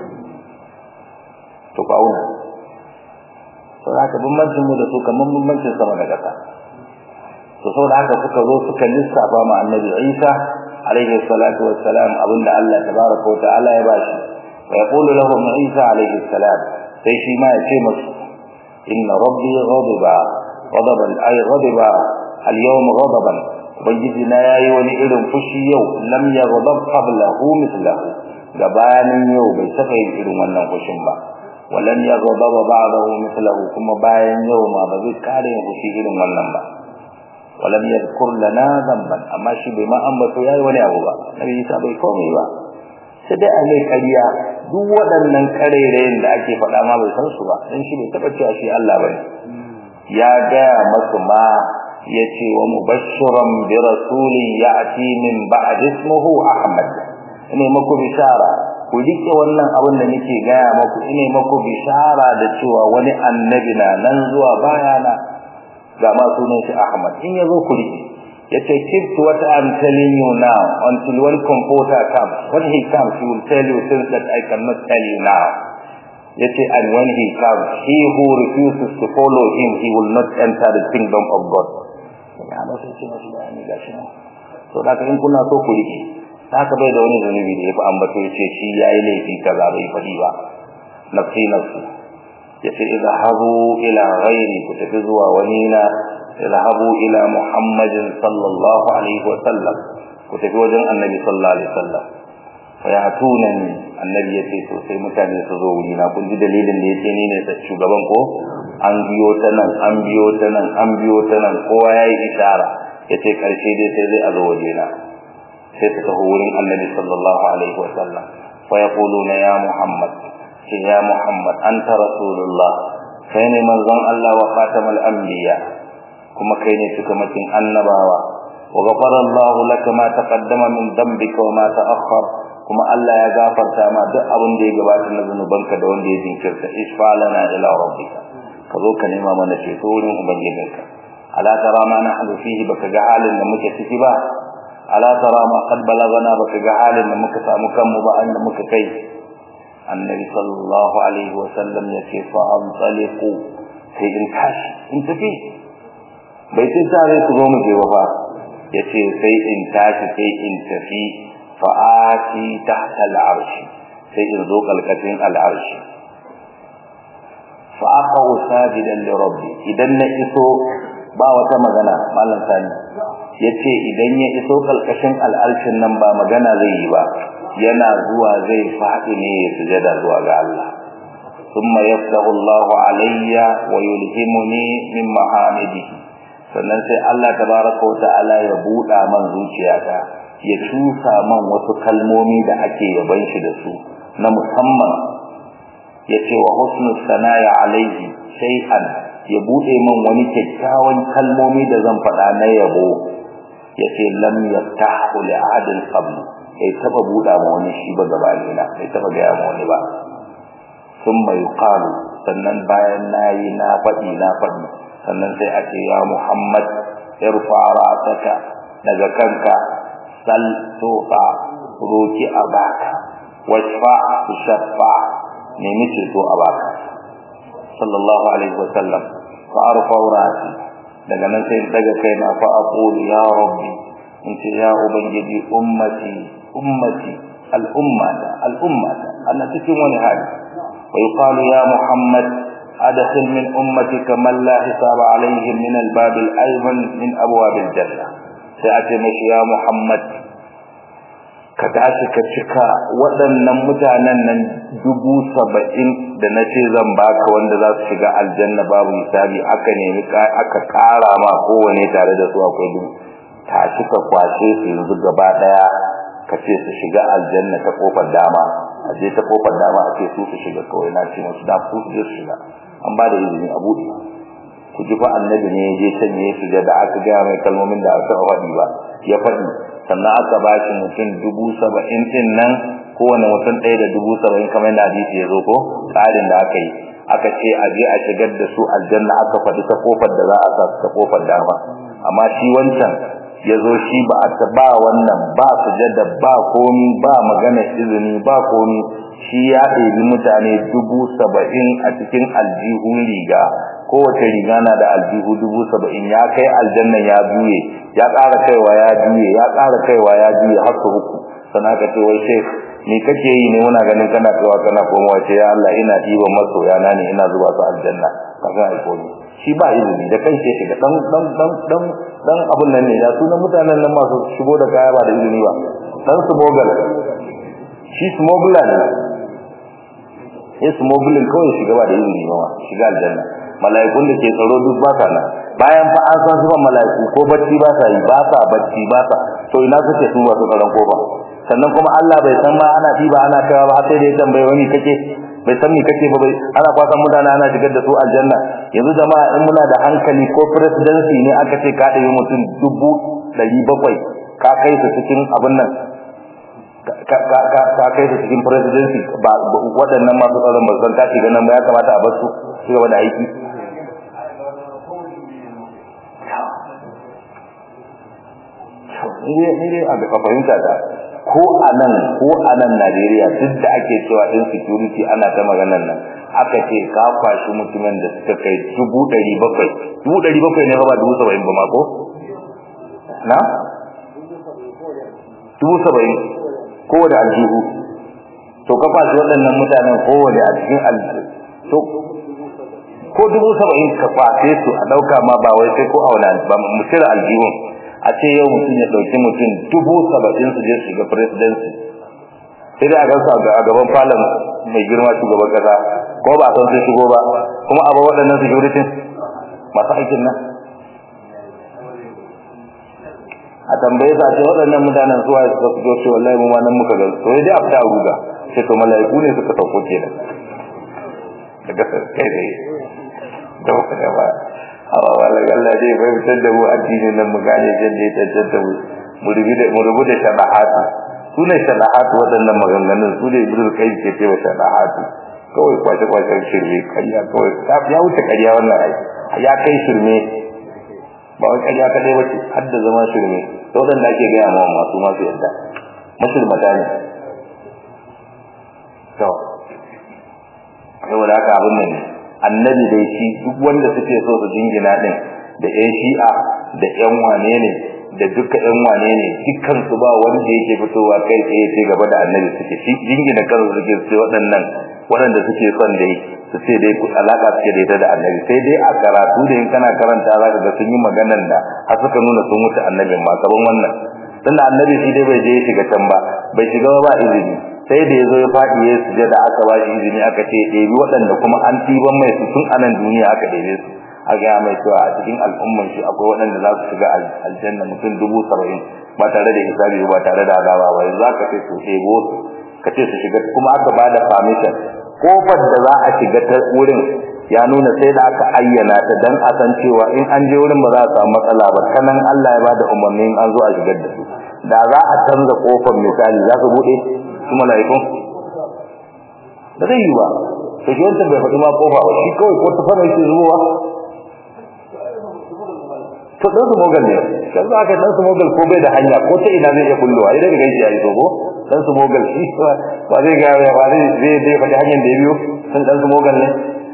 to ba auna to haka bambancin mu da su kaman bambancin sama da ƙasa to saboda haka suka zo suka lissafa ma annabi Isa alaihi salatu wassalam abinda Allah tabaraka wa ta'ala ya bashi wa yaqulu lahum Isa alaihi salam sai shi ma ya ce musu inna rabbi ghadiba ghadaban ay ghadiba al-yawm ghadaban ubangiji na yayi wani irin fushi yau lam yaghdab qablahu mithlahu gabanin yau bai saka yin irin wannan fushin ba walan yaghdab ba'dahu mithlahu kuma bayan yau ma ba zai kare yin fushi irin wannan ba walam yadhkur lana dhanban amma shi bai ma ambato yayi wani abu ba nabi Isa bai komai ba sai dai a mai kariya duk waɗannan karerayen da ake faɗa ma bai san su ba dan shi bai taba cewa shi Allah bane ya ga masu ma yace wa mubashiran bi rasulin ya'ti min ba'd ismuhu ahmad ine maku bishara ku rike wannan abin da nake gaya maku ine maku bishara da cewa wani annabi na nan zuwa bayana ga ma sunan shi ahmad in yazo ku rike yace keep what i'm telling you now until one comforter comes when he comes he will tell you things that i cannot tell you now yace and when he comes he who refuses to follow him he will not enter the kingdom of god ya ba sai cewa shi bayani gashi nan to da in kuna so ku rike haka bai da wani zunubi da yafi ambato yace shi yayi laifi kaza bai fadi ba nafsi nafsi yace idhabu ila ghairi ku tafi zuwa wani na idhabu ila muhammadin sallallahu alaihi wa sallam ku tafi wajen annabi sallallahu alaihi wasallam fa yatunani annabi yace to sai mutane su zo wuri na kun ji dalilin da yace ni ne shugaban ko an biyo ta nan an biyo ta nan an biyo ta nan kowa yayi ishara yace karshe dai sai zai azo waje na sai su taho wurin annabi sallallahu alaihi wasallam fa yaquluna ya muhammad ce ya muhammad anta rasulullah kai ne manzon Allah wa khatamal anbiya kuma kai ne cikamakin annabawa wa ghafara Allah laka ma taqaddama min dhanbika wa ma ta'akhkhar kuma Allah ya gafarta ma duk abin da ya gabata na zanubanka da wanda ya jinkirta ishfa lana ila rabbika ka zo ka nema mana ceto wurin ubangijinka ala tara ma nahnu fihi baka ga halin da muke ciki ba ala tara ma qad balagana baka ga halin da muka samu kanmu ba an da muka kai annabi sallallahu alaihi wa sallam yace fa amsaliqu sai in tashi in tafi bai sai tare su zo mu je ba yace sai in tashi sai in tafi fa ati tahta al-arsh sai in zo kalkatin al-arsh fa aqau sajidan li rabbi idan na iso ba wata magana mallan sani yace idan ya iso kalkashin al-arshin nan ba magana zai yi ba yana zuwa zai faɗi ne ya sujada zuwa ga Allah thumma yaftahu Allahu alayya wa yulhimuni min mahamidihi sannan sai Allah tabaraka wa ta'ala ya buɗa man zuciyata ya cusa man wasu kalmomi da ake yaban shi da su na musamman yace wa husnu sanaya alayhi shay'an ya buɗe man wani kyakkyawan kalmomi da zan faɗa na yabo yace lam yaftahu li adil qabl bai taba buɗa ma wani shi ba gabani na bai taba ga ma wani ba thumma yuqalu sannan bayan nayi na faɗi na faɗi sannan sai a ce ya Muhammad irfa ra'saka daga kanka sal tufa roki a baka washfa tushaffa nemi ceto a baka sallallahu alaihi wa sallam fa arfa ra'si daga nan sai daga kaina fa aqulu ya rabbi in ce ya ubangiji ummati ummati al'ummata al'ummata ana cikin wani hali wa yuqalu ya muhammad adkhil min ummatika man la hisaba alaihim min al-bab al-ayman min abwab al-janna sai a ce mashi ya muhammad ka tashi ka cika waɗannan mutanen nan dubu saba'in da na ce zan baka wanda za su shiga aljanna babu hisabi aka nemi aka ƙara ma kowane tare da su akwai dubu tashi ka kwashe su yanzu gaba ɗaya ka ce su shiga aljanna ta kofar dama a je ta kofar dama a ce su su shiga kawai na ce musu da su su je su shiga an ba da izini a buɗe ku ji fa annabi ne ya je can ya shiga da aka gaya mai kalmomin da aka faɗi ba ya faɗi sannan aka ba shi mutum dubu saba'in ɗin nan kowane mutum ɗaya da dubu saba'in kamar yadda hadisi ya zo ko tsarin da aka yi aka ce a je a shigar da su aljanna aka faɗi ta kofar da za a sa su ta kofar dama amma shi wancan ya zo shi ba a ba wannan ba sujada ba komi ba magana izini ba komi shi ya ɗebi mutane dubu saba'in a cikin aljihun riga kowace riga na da aljihu dubu saba'in ya kai aljannan ya juye ya ƙara kaiwa ya juye ya ƙara kaiwa ya juye har su uku sana ka ce wai shek ni kake yi ne muna ganin kana kaiwa kana komawa ce ya Allah ina ɗiban masoya na ne ina zuba su aljanna kafin aiko ni shi ba izini da kan ce shiga dan dan dan dan dan abun nan ne ya sunan mutanen nan masu shigo da kaya ba da izini ba dan smuggler shi smuggler ne ya smuggling kawai shiga ba da izini ba shiga aljanna mala'ikun da ke tsaro duk ba sa nan bayan fa an san sifan mala'iku ko bacci ba sa yi ba sa bacci ba sa to ina suke su ba su tsaron kofa sannan kuma Allah bai san ma ana tiba ana kawa ba sai da ya tambaye wani kake bai san me kake ba bai ana kwasan mutane ana shigar da su aljanna yanzu jama'a in muna da hankali ko presidency ne aka ce ka ɗaya mutum dubu ɗari bakwai ka kai su cikin abin nan ka kai su cikin presidency ba waɗannan masu tsaron ba san ka shiga nan ba ya kamata a bar su su gaba da aiki ni dai a fahimta ta ko a nan ko a nan Najeriya duk da ake cewa din security ana ta maganar nan aka ce ka kwashi mutumin da suka kai dubu ɗari bakwai dubu ɗari bakwai ne ba dubu saba'in ba ma ko na dubu saba'in kowane aljihu to ka kwashi waɗannan mutanen kowane a cikin aljihu to ko dubu saba'in ka kwace su a ɗauka ma ba wai sai ko auna ba mu cire aljihun a ce yau mutum ya ɗauki mutum dubu saba'in su je su shiga presidency sai dai a gansu a gaban falon mai girma shugaban kasa ko ba a san sun shigo ba kuma a ba waɗannan security masu aikin nan a tambaye sa ce waɗannan mutanen suwa suka fito ce wallahi mu ma nan muka ga to dai a fita a ruga sai to mala'iku ne suka sauko kenan daga kai dai da wata ba amma wala Allah dai bai fitar da mu addinin nan mu gane yadda ya tantance mu mu rubuta mu rubuta shabahatu su ne shabahatu waɗannan maganganun su ne ibnu kai ke cewa shabahatu kawai kwace kwace shirme kariya kawai ya wuce kariya wannan ai ya kai shirme ba wai kariya kadai bace har da zama shirme to dan da ake ga ma masu masu yadda mashirmata ne to saboda haka abin nan annabi dai shi duk wanda suke so su jingina din da ƴan shi'a da ƴan wane ne da duka ƴan wane ne dukkan su ba wanda yake fitowa kai tsaye sai gaba da annabi suke shi jingina kansu suke sai waɗannan waɗanda suke son dai su ce dai alaka suke da ita da annabi sai dai a karatu da in kana karanta za ka ga sun yi maganan da har suka nuna sun wuce annabin ma kaman wannan tunda annabi shi dai bai je ya shiga can ba bai shiga ba izini sai da yazo ya fadi ya sujada aka ba shi izini aka ce ɗebi waɗanda kuma an tiban mai su tun anan duniya aka ɗebe su a ga mai cewa a cikin al'umman shi akwai waɗanda za su shiga aljanna mutum dubu saba'in ba tare da hisabi ba tare da azaba ba yanzu aka ce su ɗebo su ka ce su shiga kuma aka ba da permission kofar da za a shiga ta wurin ya nuna sai da aka ayyana ta dan a san cewa in an je wurin ba za a samu matsala ba kanan Allah ya bada umarnin an zo a shigar da su da za a canza kofar misali za su bude su mala'ikun ba zai yi ba to shi wancan bai faɗi ma kofa ba shi kawai ko ta fara yake zuwa to dan su mogal ne kan za ka dan su mogal ko bai da hanya ko ta ina zai iya kullowa idan ga shi yayi so ko dan su mogal shi ba zai ga ba zai zai zai faɗi hanyar da ya biyo sun dan su mogal ne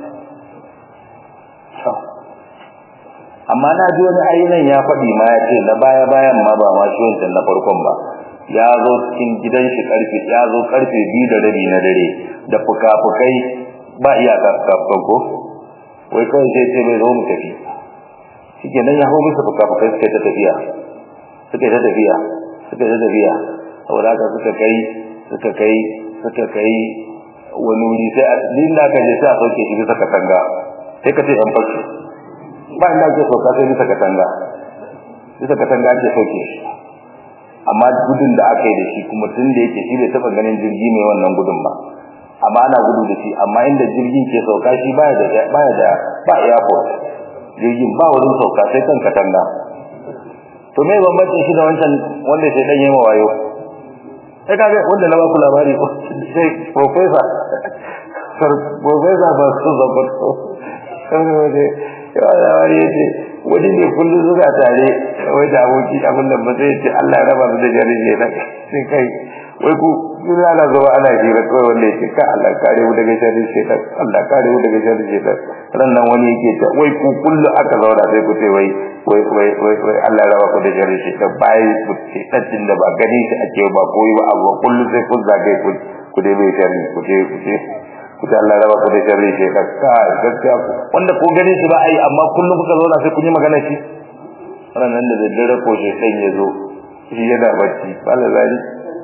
amma na ji wani ayyunan ya faɗi ma ya ce na baya bayan ma ba ma shi wancan na farkon ba ya zo cikin gidan shi karfe ya zo karfe biyu da rabi na dare da fuka-fukai ba iyaka fuka ko wai kawai sai ce bai zo mu tafi shike nan ya hau bisa fuka-fukai suka ta tafiya suka ta tafiya suka ta tafiya saboda haka suka kai suka kai suka kai wani wuri sai a din da ka je sai a sauke shi bisa katanga sai ka ce an fashi ba inda ake sauka sai bisa katanga bisa katanga ake sauke shi amma gudun da aka yi da shi kuma tun da yake shi bai taɓa ganin jirgi mai wannan gudun ba amma ana gudu da shi amma inda jirgin ke sauka shi baya da baya da ba airport jirgin ba wurin sauka sai kan katanga to me bambancin shi da wancan wanda sai dan yayi wayo sai kaga wanda na ba ku labari sai professor sir professor ba su zaba to sai wani ya labari yace wani ne kullum zuwa tare wai da aboki abin da ba zai ce Allah ya raba mu da jari ne sai kai wai ku kun ana zuwa ana hira kawai wanda yake ka Allah kare mu daga sharri shaitan Allah kare mu daga sharri shaitan ran nan wani yake ta wai ku kullu aka zauna sai ku ce wai wai wai wai wai Allah ya raba ku da sharri shaitan bai ku ce tacin da ba gani shi ake ba koyi ba abu kullu sai kun zage ku ku dai bai sharri ku ce ku ce ku ce Allah ya raba ku da sharri shaitan ka gaskiya wanda ko gani shi ba ai amma kullum kuka zauna sai kun yi magana shi ran nan da daddare ko shaitan ya zo shi yana bacci Allah zai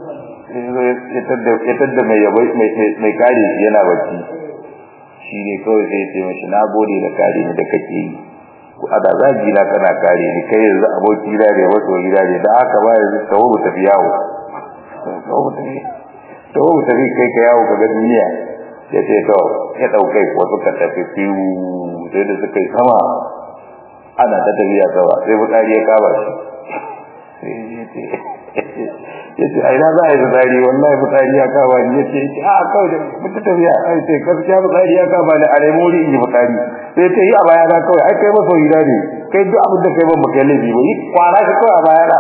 ya tadda mai yabai mai kare shi yana bacci shi ne kawai sai ce mashi na gode da kare ni da kake yi a da zagi na kana kare ni kai yanzu aboki da ne wato gida ne da haka ba yanzu tawo mu tafi yawo tawo mu tafi tawo mu tafi kai ka yawo ka ga duniya ya ce to ya daukai ko suka tafi fiwu sai da suka yi sama ana ta tafiya sama sai bukari ya kaba shi sai ya ce yace ai na za a yi fitsari wallahi fitsari ya kama ni yace a kawai da mutu tafiya ai sai gaskiya fitsari ya kama ni a nemo wuri in yi fitsari sai ta yi a baya na kawai ai kai maso gida ne kai duk abin da kai ban baka laifi ba yi kwana ka kawai a baya na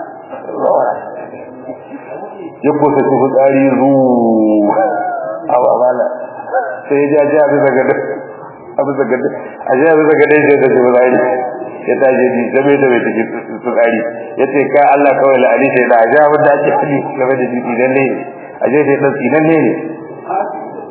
ya kusa su fitsari ru a ba mala sai ya jaji a bisa gada a bisa gada a ji a bisa gada ya da fitsari ya taje ni zabe da bai take tsari yace kai Allah kawai la'ani sai da aja wanda ake fadi game da didi dan ne aje sai dan idan ne ne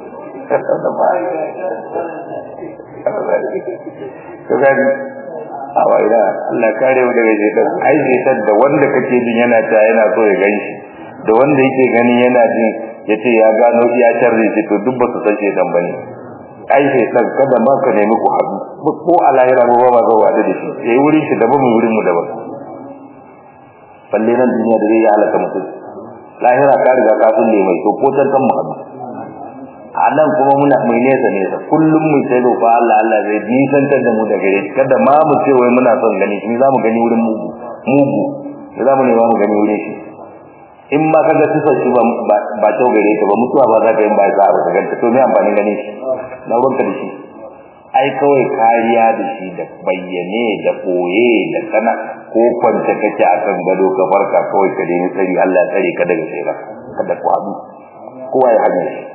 to gani a waira Allah kare mu daga shaitan ai shaitan da wanda kake jin yana ta yana so ya ganshi da wanda yake gani yana jin yace ya gano iya sharri shi to duk ba su san shaitan bane ai shaitan kada ma ka nemi ku haɗu ko a lahira ba ba zo wada da shi yayi wurin shi daban mu wurin mu daban balle nan duniya da zai yi halaka mutum lahira ka riga ka sulle mai to ko tantan mu haɗu a nan kuma muna mai nesa nesa kullum mu sai roƙa Allah Allah zai nisantar da mu da gare shi kada ma mu ce wai muna son gani shi za mu gani wurin mugu mugu da za mu nema mu gani wurin shi in ma kaga sifar shi ba ba kyau gare ka ba mutuwa ba za ka yi ba za ka ganta to me amfani ganin shi na ruwanka da shi ai kawai kariya da shi da bayyane da koye da kana ko kwanta kake akan gado ka farka kawai ka nemi tsari Allah ya tsare ka daga shayra kada ku haɗu kowa ya hanyar shi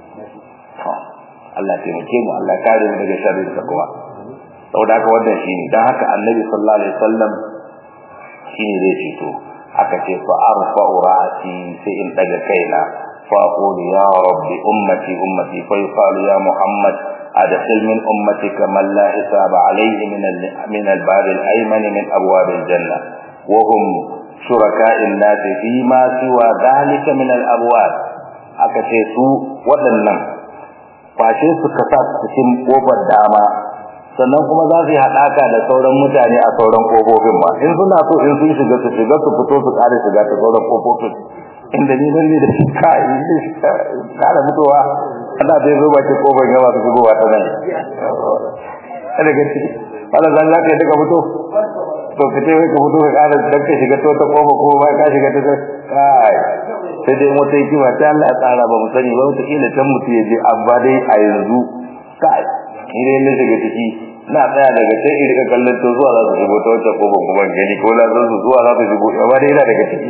Allah taimake mu Allah kare mu daga sharrin sa kuma saboda haka wannan shine dan haka Annabi sallallahu alaihi wasallam shine zai fito aka ce fa arfa'u ra'si sai in daga kaina fa aqulu ya rabbi ummati ummati fa yuqalu ya muhammad adkhil min ummatika man la hisaba alayhi min al min al bab al ayman min abwab al janna wa hum shuraka'in nas fi ma siwa dhalika min al abwab aka ce su waɗannan fashe su kasa cikin kofar dama sannan kuma za su yi haɗaka da sauran mutane a sauran kofofin ma in suna so in sun shiga su shiga su fito su ƙara shiga ta sauran kofofin inda ni nan ne da shi kai ne shi ƙara fitowa ana bai zo bakin kofar gaba su shigowa ta nan kada ga ciki wala zan za ka yi duka fito to fite wai ka fito ka ƙara dan ka shiga ta wata kofa ko ba ka shiga ta kai sai dai wata hikima ta Allah ya tsara ba mu sani ba wata kila can mutu ya je amma dai a yanzu kai idan na shiga ciki na tsaya daga sai in rika kallon to zuwa za su shigo ta wata ko ban kuma gani ko la su zuwa za su shigo amma dai ina daga ciki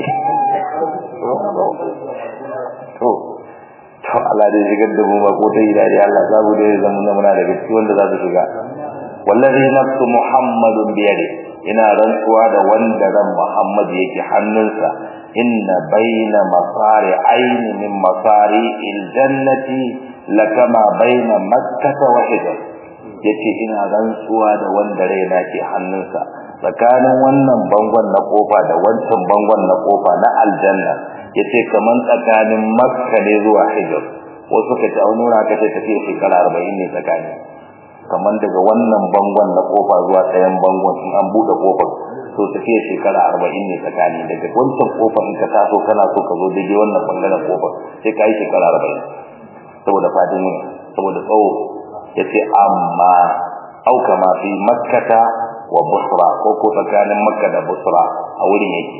to to Allah dai shigar da mu ba ko ta ila dai Allah zabu dai zama muna daga ciki wanda za su shiga wallazi nafsu muhammadun biyadi ina rantsuwa da wanda ran muhammad yake hannunsa inna baina masari aini min masari aljannati lakama baina makkah wa hijr yace ina rantsuwa da wanda raina ke hannunsa tsakanin wannan bangon na kofa da wancan bangon na kofa na aljanna yace kaman tsakanin makka ne zuwa hijr wasu kace a nura kace tafiya shekara 40 ne tsakani kaman daga wannan bangon na kofa zuwa ɗayan bangon in an bude kofar to tafiya shekara 40 ne tsakani daga wancan kofar in ka taso kana so ka zo daidai wannan bangaren kofar sai ka yi shekara 40 saboda fadin ne saboda tsawo yace amma au kama fi makkata wa busra ko ko tsakanin makka da busra a wurin yake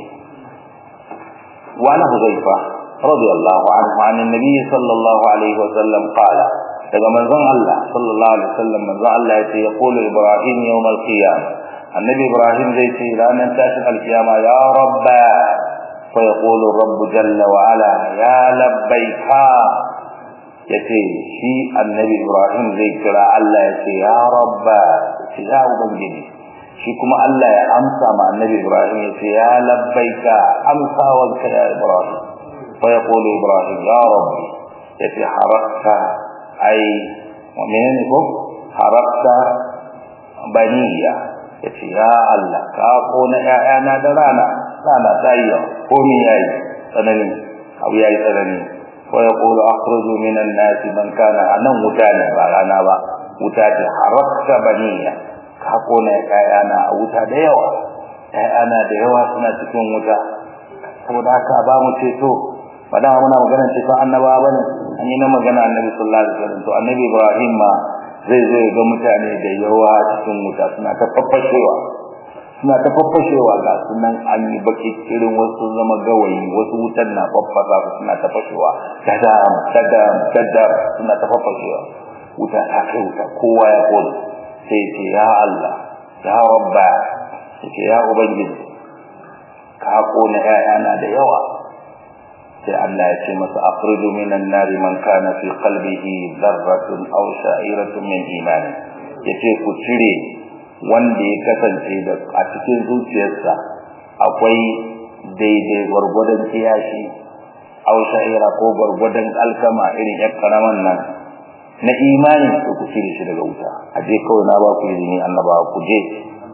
wa ana huzaifa radiyallahu anhu an annabi sallallahu alaihi wa sallam qala daga manzon Allah sallallahu alaihi wasallam manzon Allah yace yaqulu ibrahim yawm al-qiyam annabi ibrahim zai ce ranar tashin al-qiyama ya rabba fa yaqulu rabb jalla wa ala ya labbaika yace shi annabi ibrahim zai kira Allah yace ya rabba ya ubangiji shi kuma Allah ya amsa ma annabi ibrahim yace ya labbaika amsa wa ya ibrahim fa yaqulu ibrahim ya rabbi yace harakta ai menene ko harakta baniya yace ya Allah ka kona ƴaƴana da rana rana tayya ko mi yayi tsanani abu yayi tsanani wa yaqulu akhruju minan nas man kana anan mutane ba rana ba wuta ce harakta baniya ka kona ƴaƴana a wuta da yawa ƴaƴana da yawa suna cikin wuta saboda haka ba mu ceto ba da muna magana ceto annabawa bane an yi na magana annabi sallallahu alaihi wasallam to annabi Ibrahim ma zai zo ga mutane da yawa cikin wuta suna ta faffashewa suna ta faffashewa ga sunan an yi baki irin wasu zama gawayi wasu wutan na faffasa su suna ta fashewa dadam dadam dadam suna ta faffashewa wuta ta kai wuta kowa ya kone sai ce ya Allah ya rabba sai ya ubangiji ka kone ƴaƴana da yawa sai Allah ya ce masa akhriju minan nari man kana fi qalbihi dharratun aw sha'iratun min iman yace ku cire wanda ya kasance da a cikin zuciyarsa akwai daidai gwargwadon kiyashi aw sha'ira ko gwargwadon alkama irin yar karaman nan na imani to ku cire shi daga wuta aje kawai na ba ku izini annaba ku je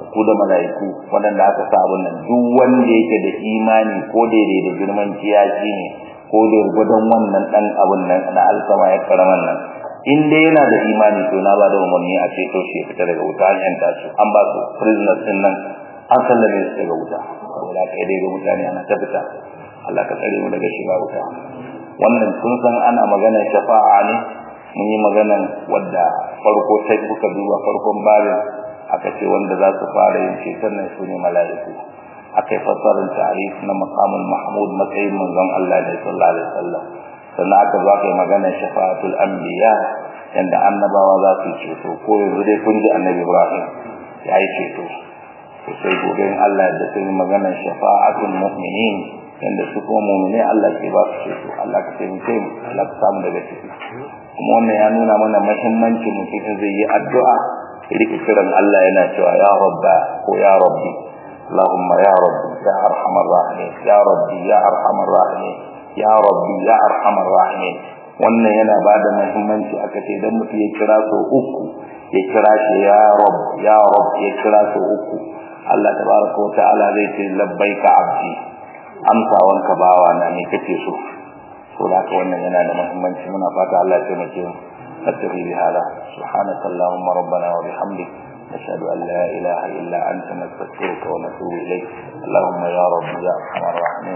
ku da mala'iku waɗanda aka sa abun nan duk wanda yake da imani ko daidai da girman kiyashi ne ko da gudun wannan dan abun nan na alkama ya karaman nan in dai yana da imani to na ba da umarni a ce to shi ya fita daga wuta an yanta su an ba su prisoners din nan an sallame su daga wuta saboda kai dai ga mutane ana ta fita Allah ka tsare mu daga shiga wuta wannan kun san ana magana shafa'a ne mun yi maganan wadda farko sai kuka duba farkon babin aka ce wanda za su fara yin ceton nan su ne mala'iku akai fasarin ta'arif na maqamul mahmud matsayin manzon Allah ne sallallahu alaihi wasallam sannan aka zo aka yi magana shafa'atul anbiya yanda annabawa za su ceto ko yanzu dai kun ji annabi Ibrahim ya yi ceto to sai gobe in Allah da sai magana shafa'atul mu'minin yanda su kuma mu'mini Allah ke ba su ceto Allah ka taimake mu Allah ka samu daga ciki kuma wannan ya nuna mana muhimmancin mutum zai yi addu'a rike kiran Allah yana cewa ya rabba ko ya rabbi اللهم يا ربي يا ارحم الراحمين يا ربي يا ارحم الراحمين ya rabbi ya arhamar rahimin wannan yana bada muhimmanci aka ce idan mutum ya kira so uku ya kira shi ya rabb ya rabb ya kira so uku Allah tabaraka wa ta'ala zai ce labbaika abdi amsawan ka bawa na ne kake so to da wannan yana da muhimmanci muna fata Allah ya taimake mu نتقي بهذا سبحانك اللهم ربنا وبحمدك نشهد أن لا إله إلا أنت نستغفرك ونتوب إليك اللهم يا رب يا أرحم الراحمين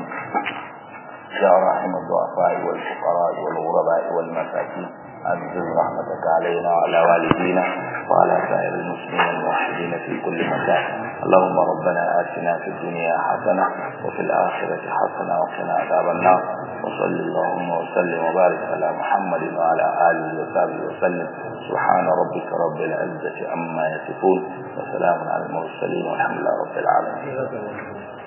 يا راحم الضعفاء والفقراء والغرباء والمساكين أنزل رحمتك علينا وعلى والدينا وعلى سائر المسلمين الموحدين في كل مكان اللهم ربنا آتنا في الدنيا حسنة وفي الآخرة حسنة وقنا عذاب النار وصل اللهم وسلم وبارك على محمد وعلى آله وصحبه وسلم سبحان ربك رب العزة عما يصفون وسلام على المرسلين والحمد لله رب العالمين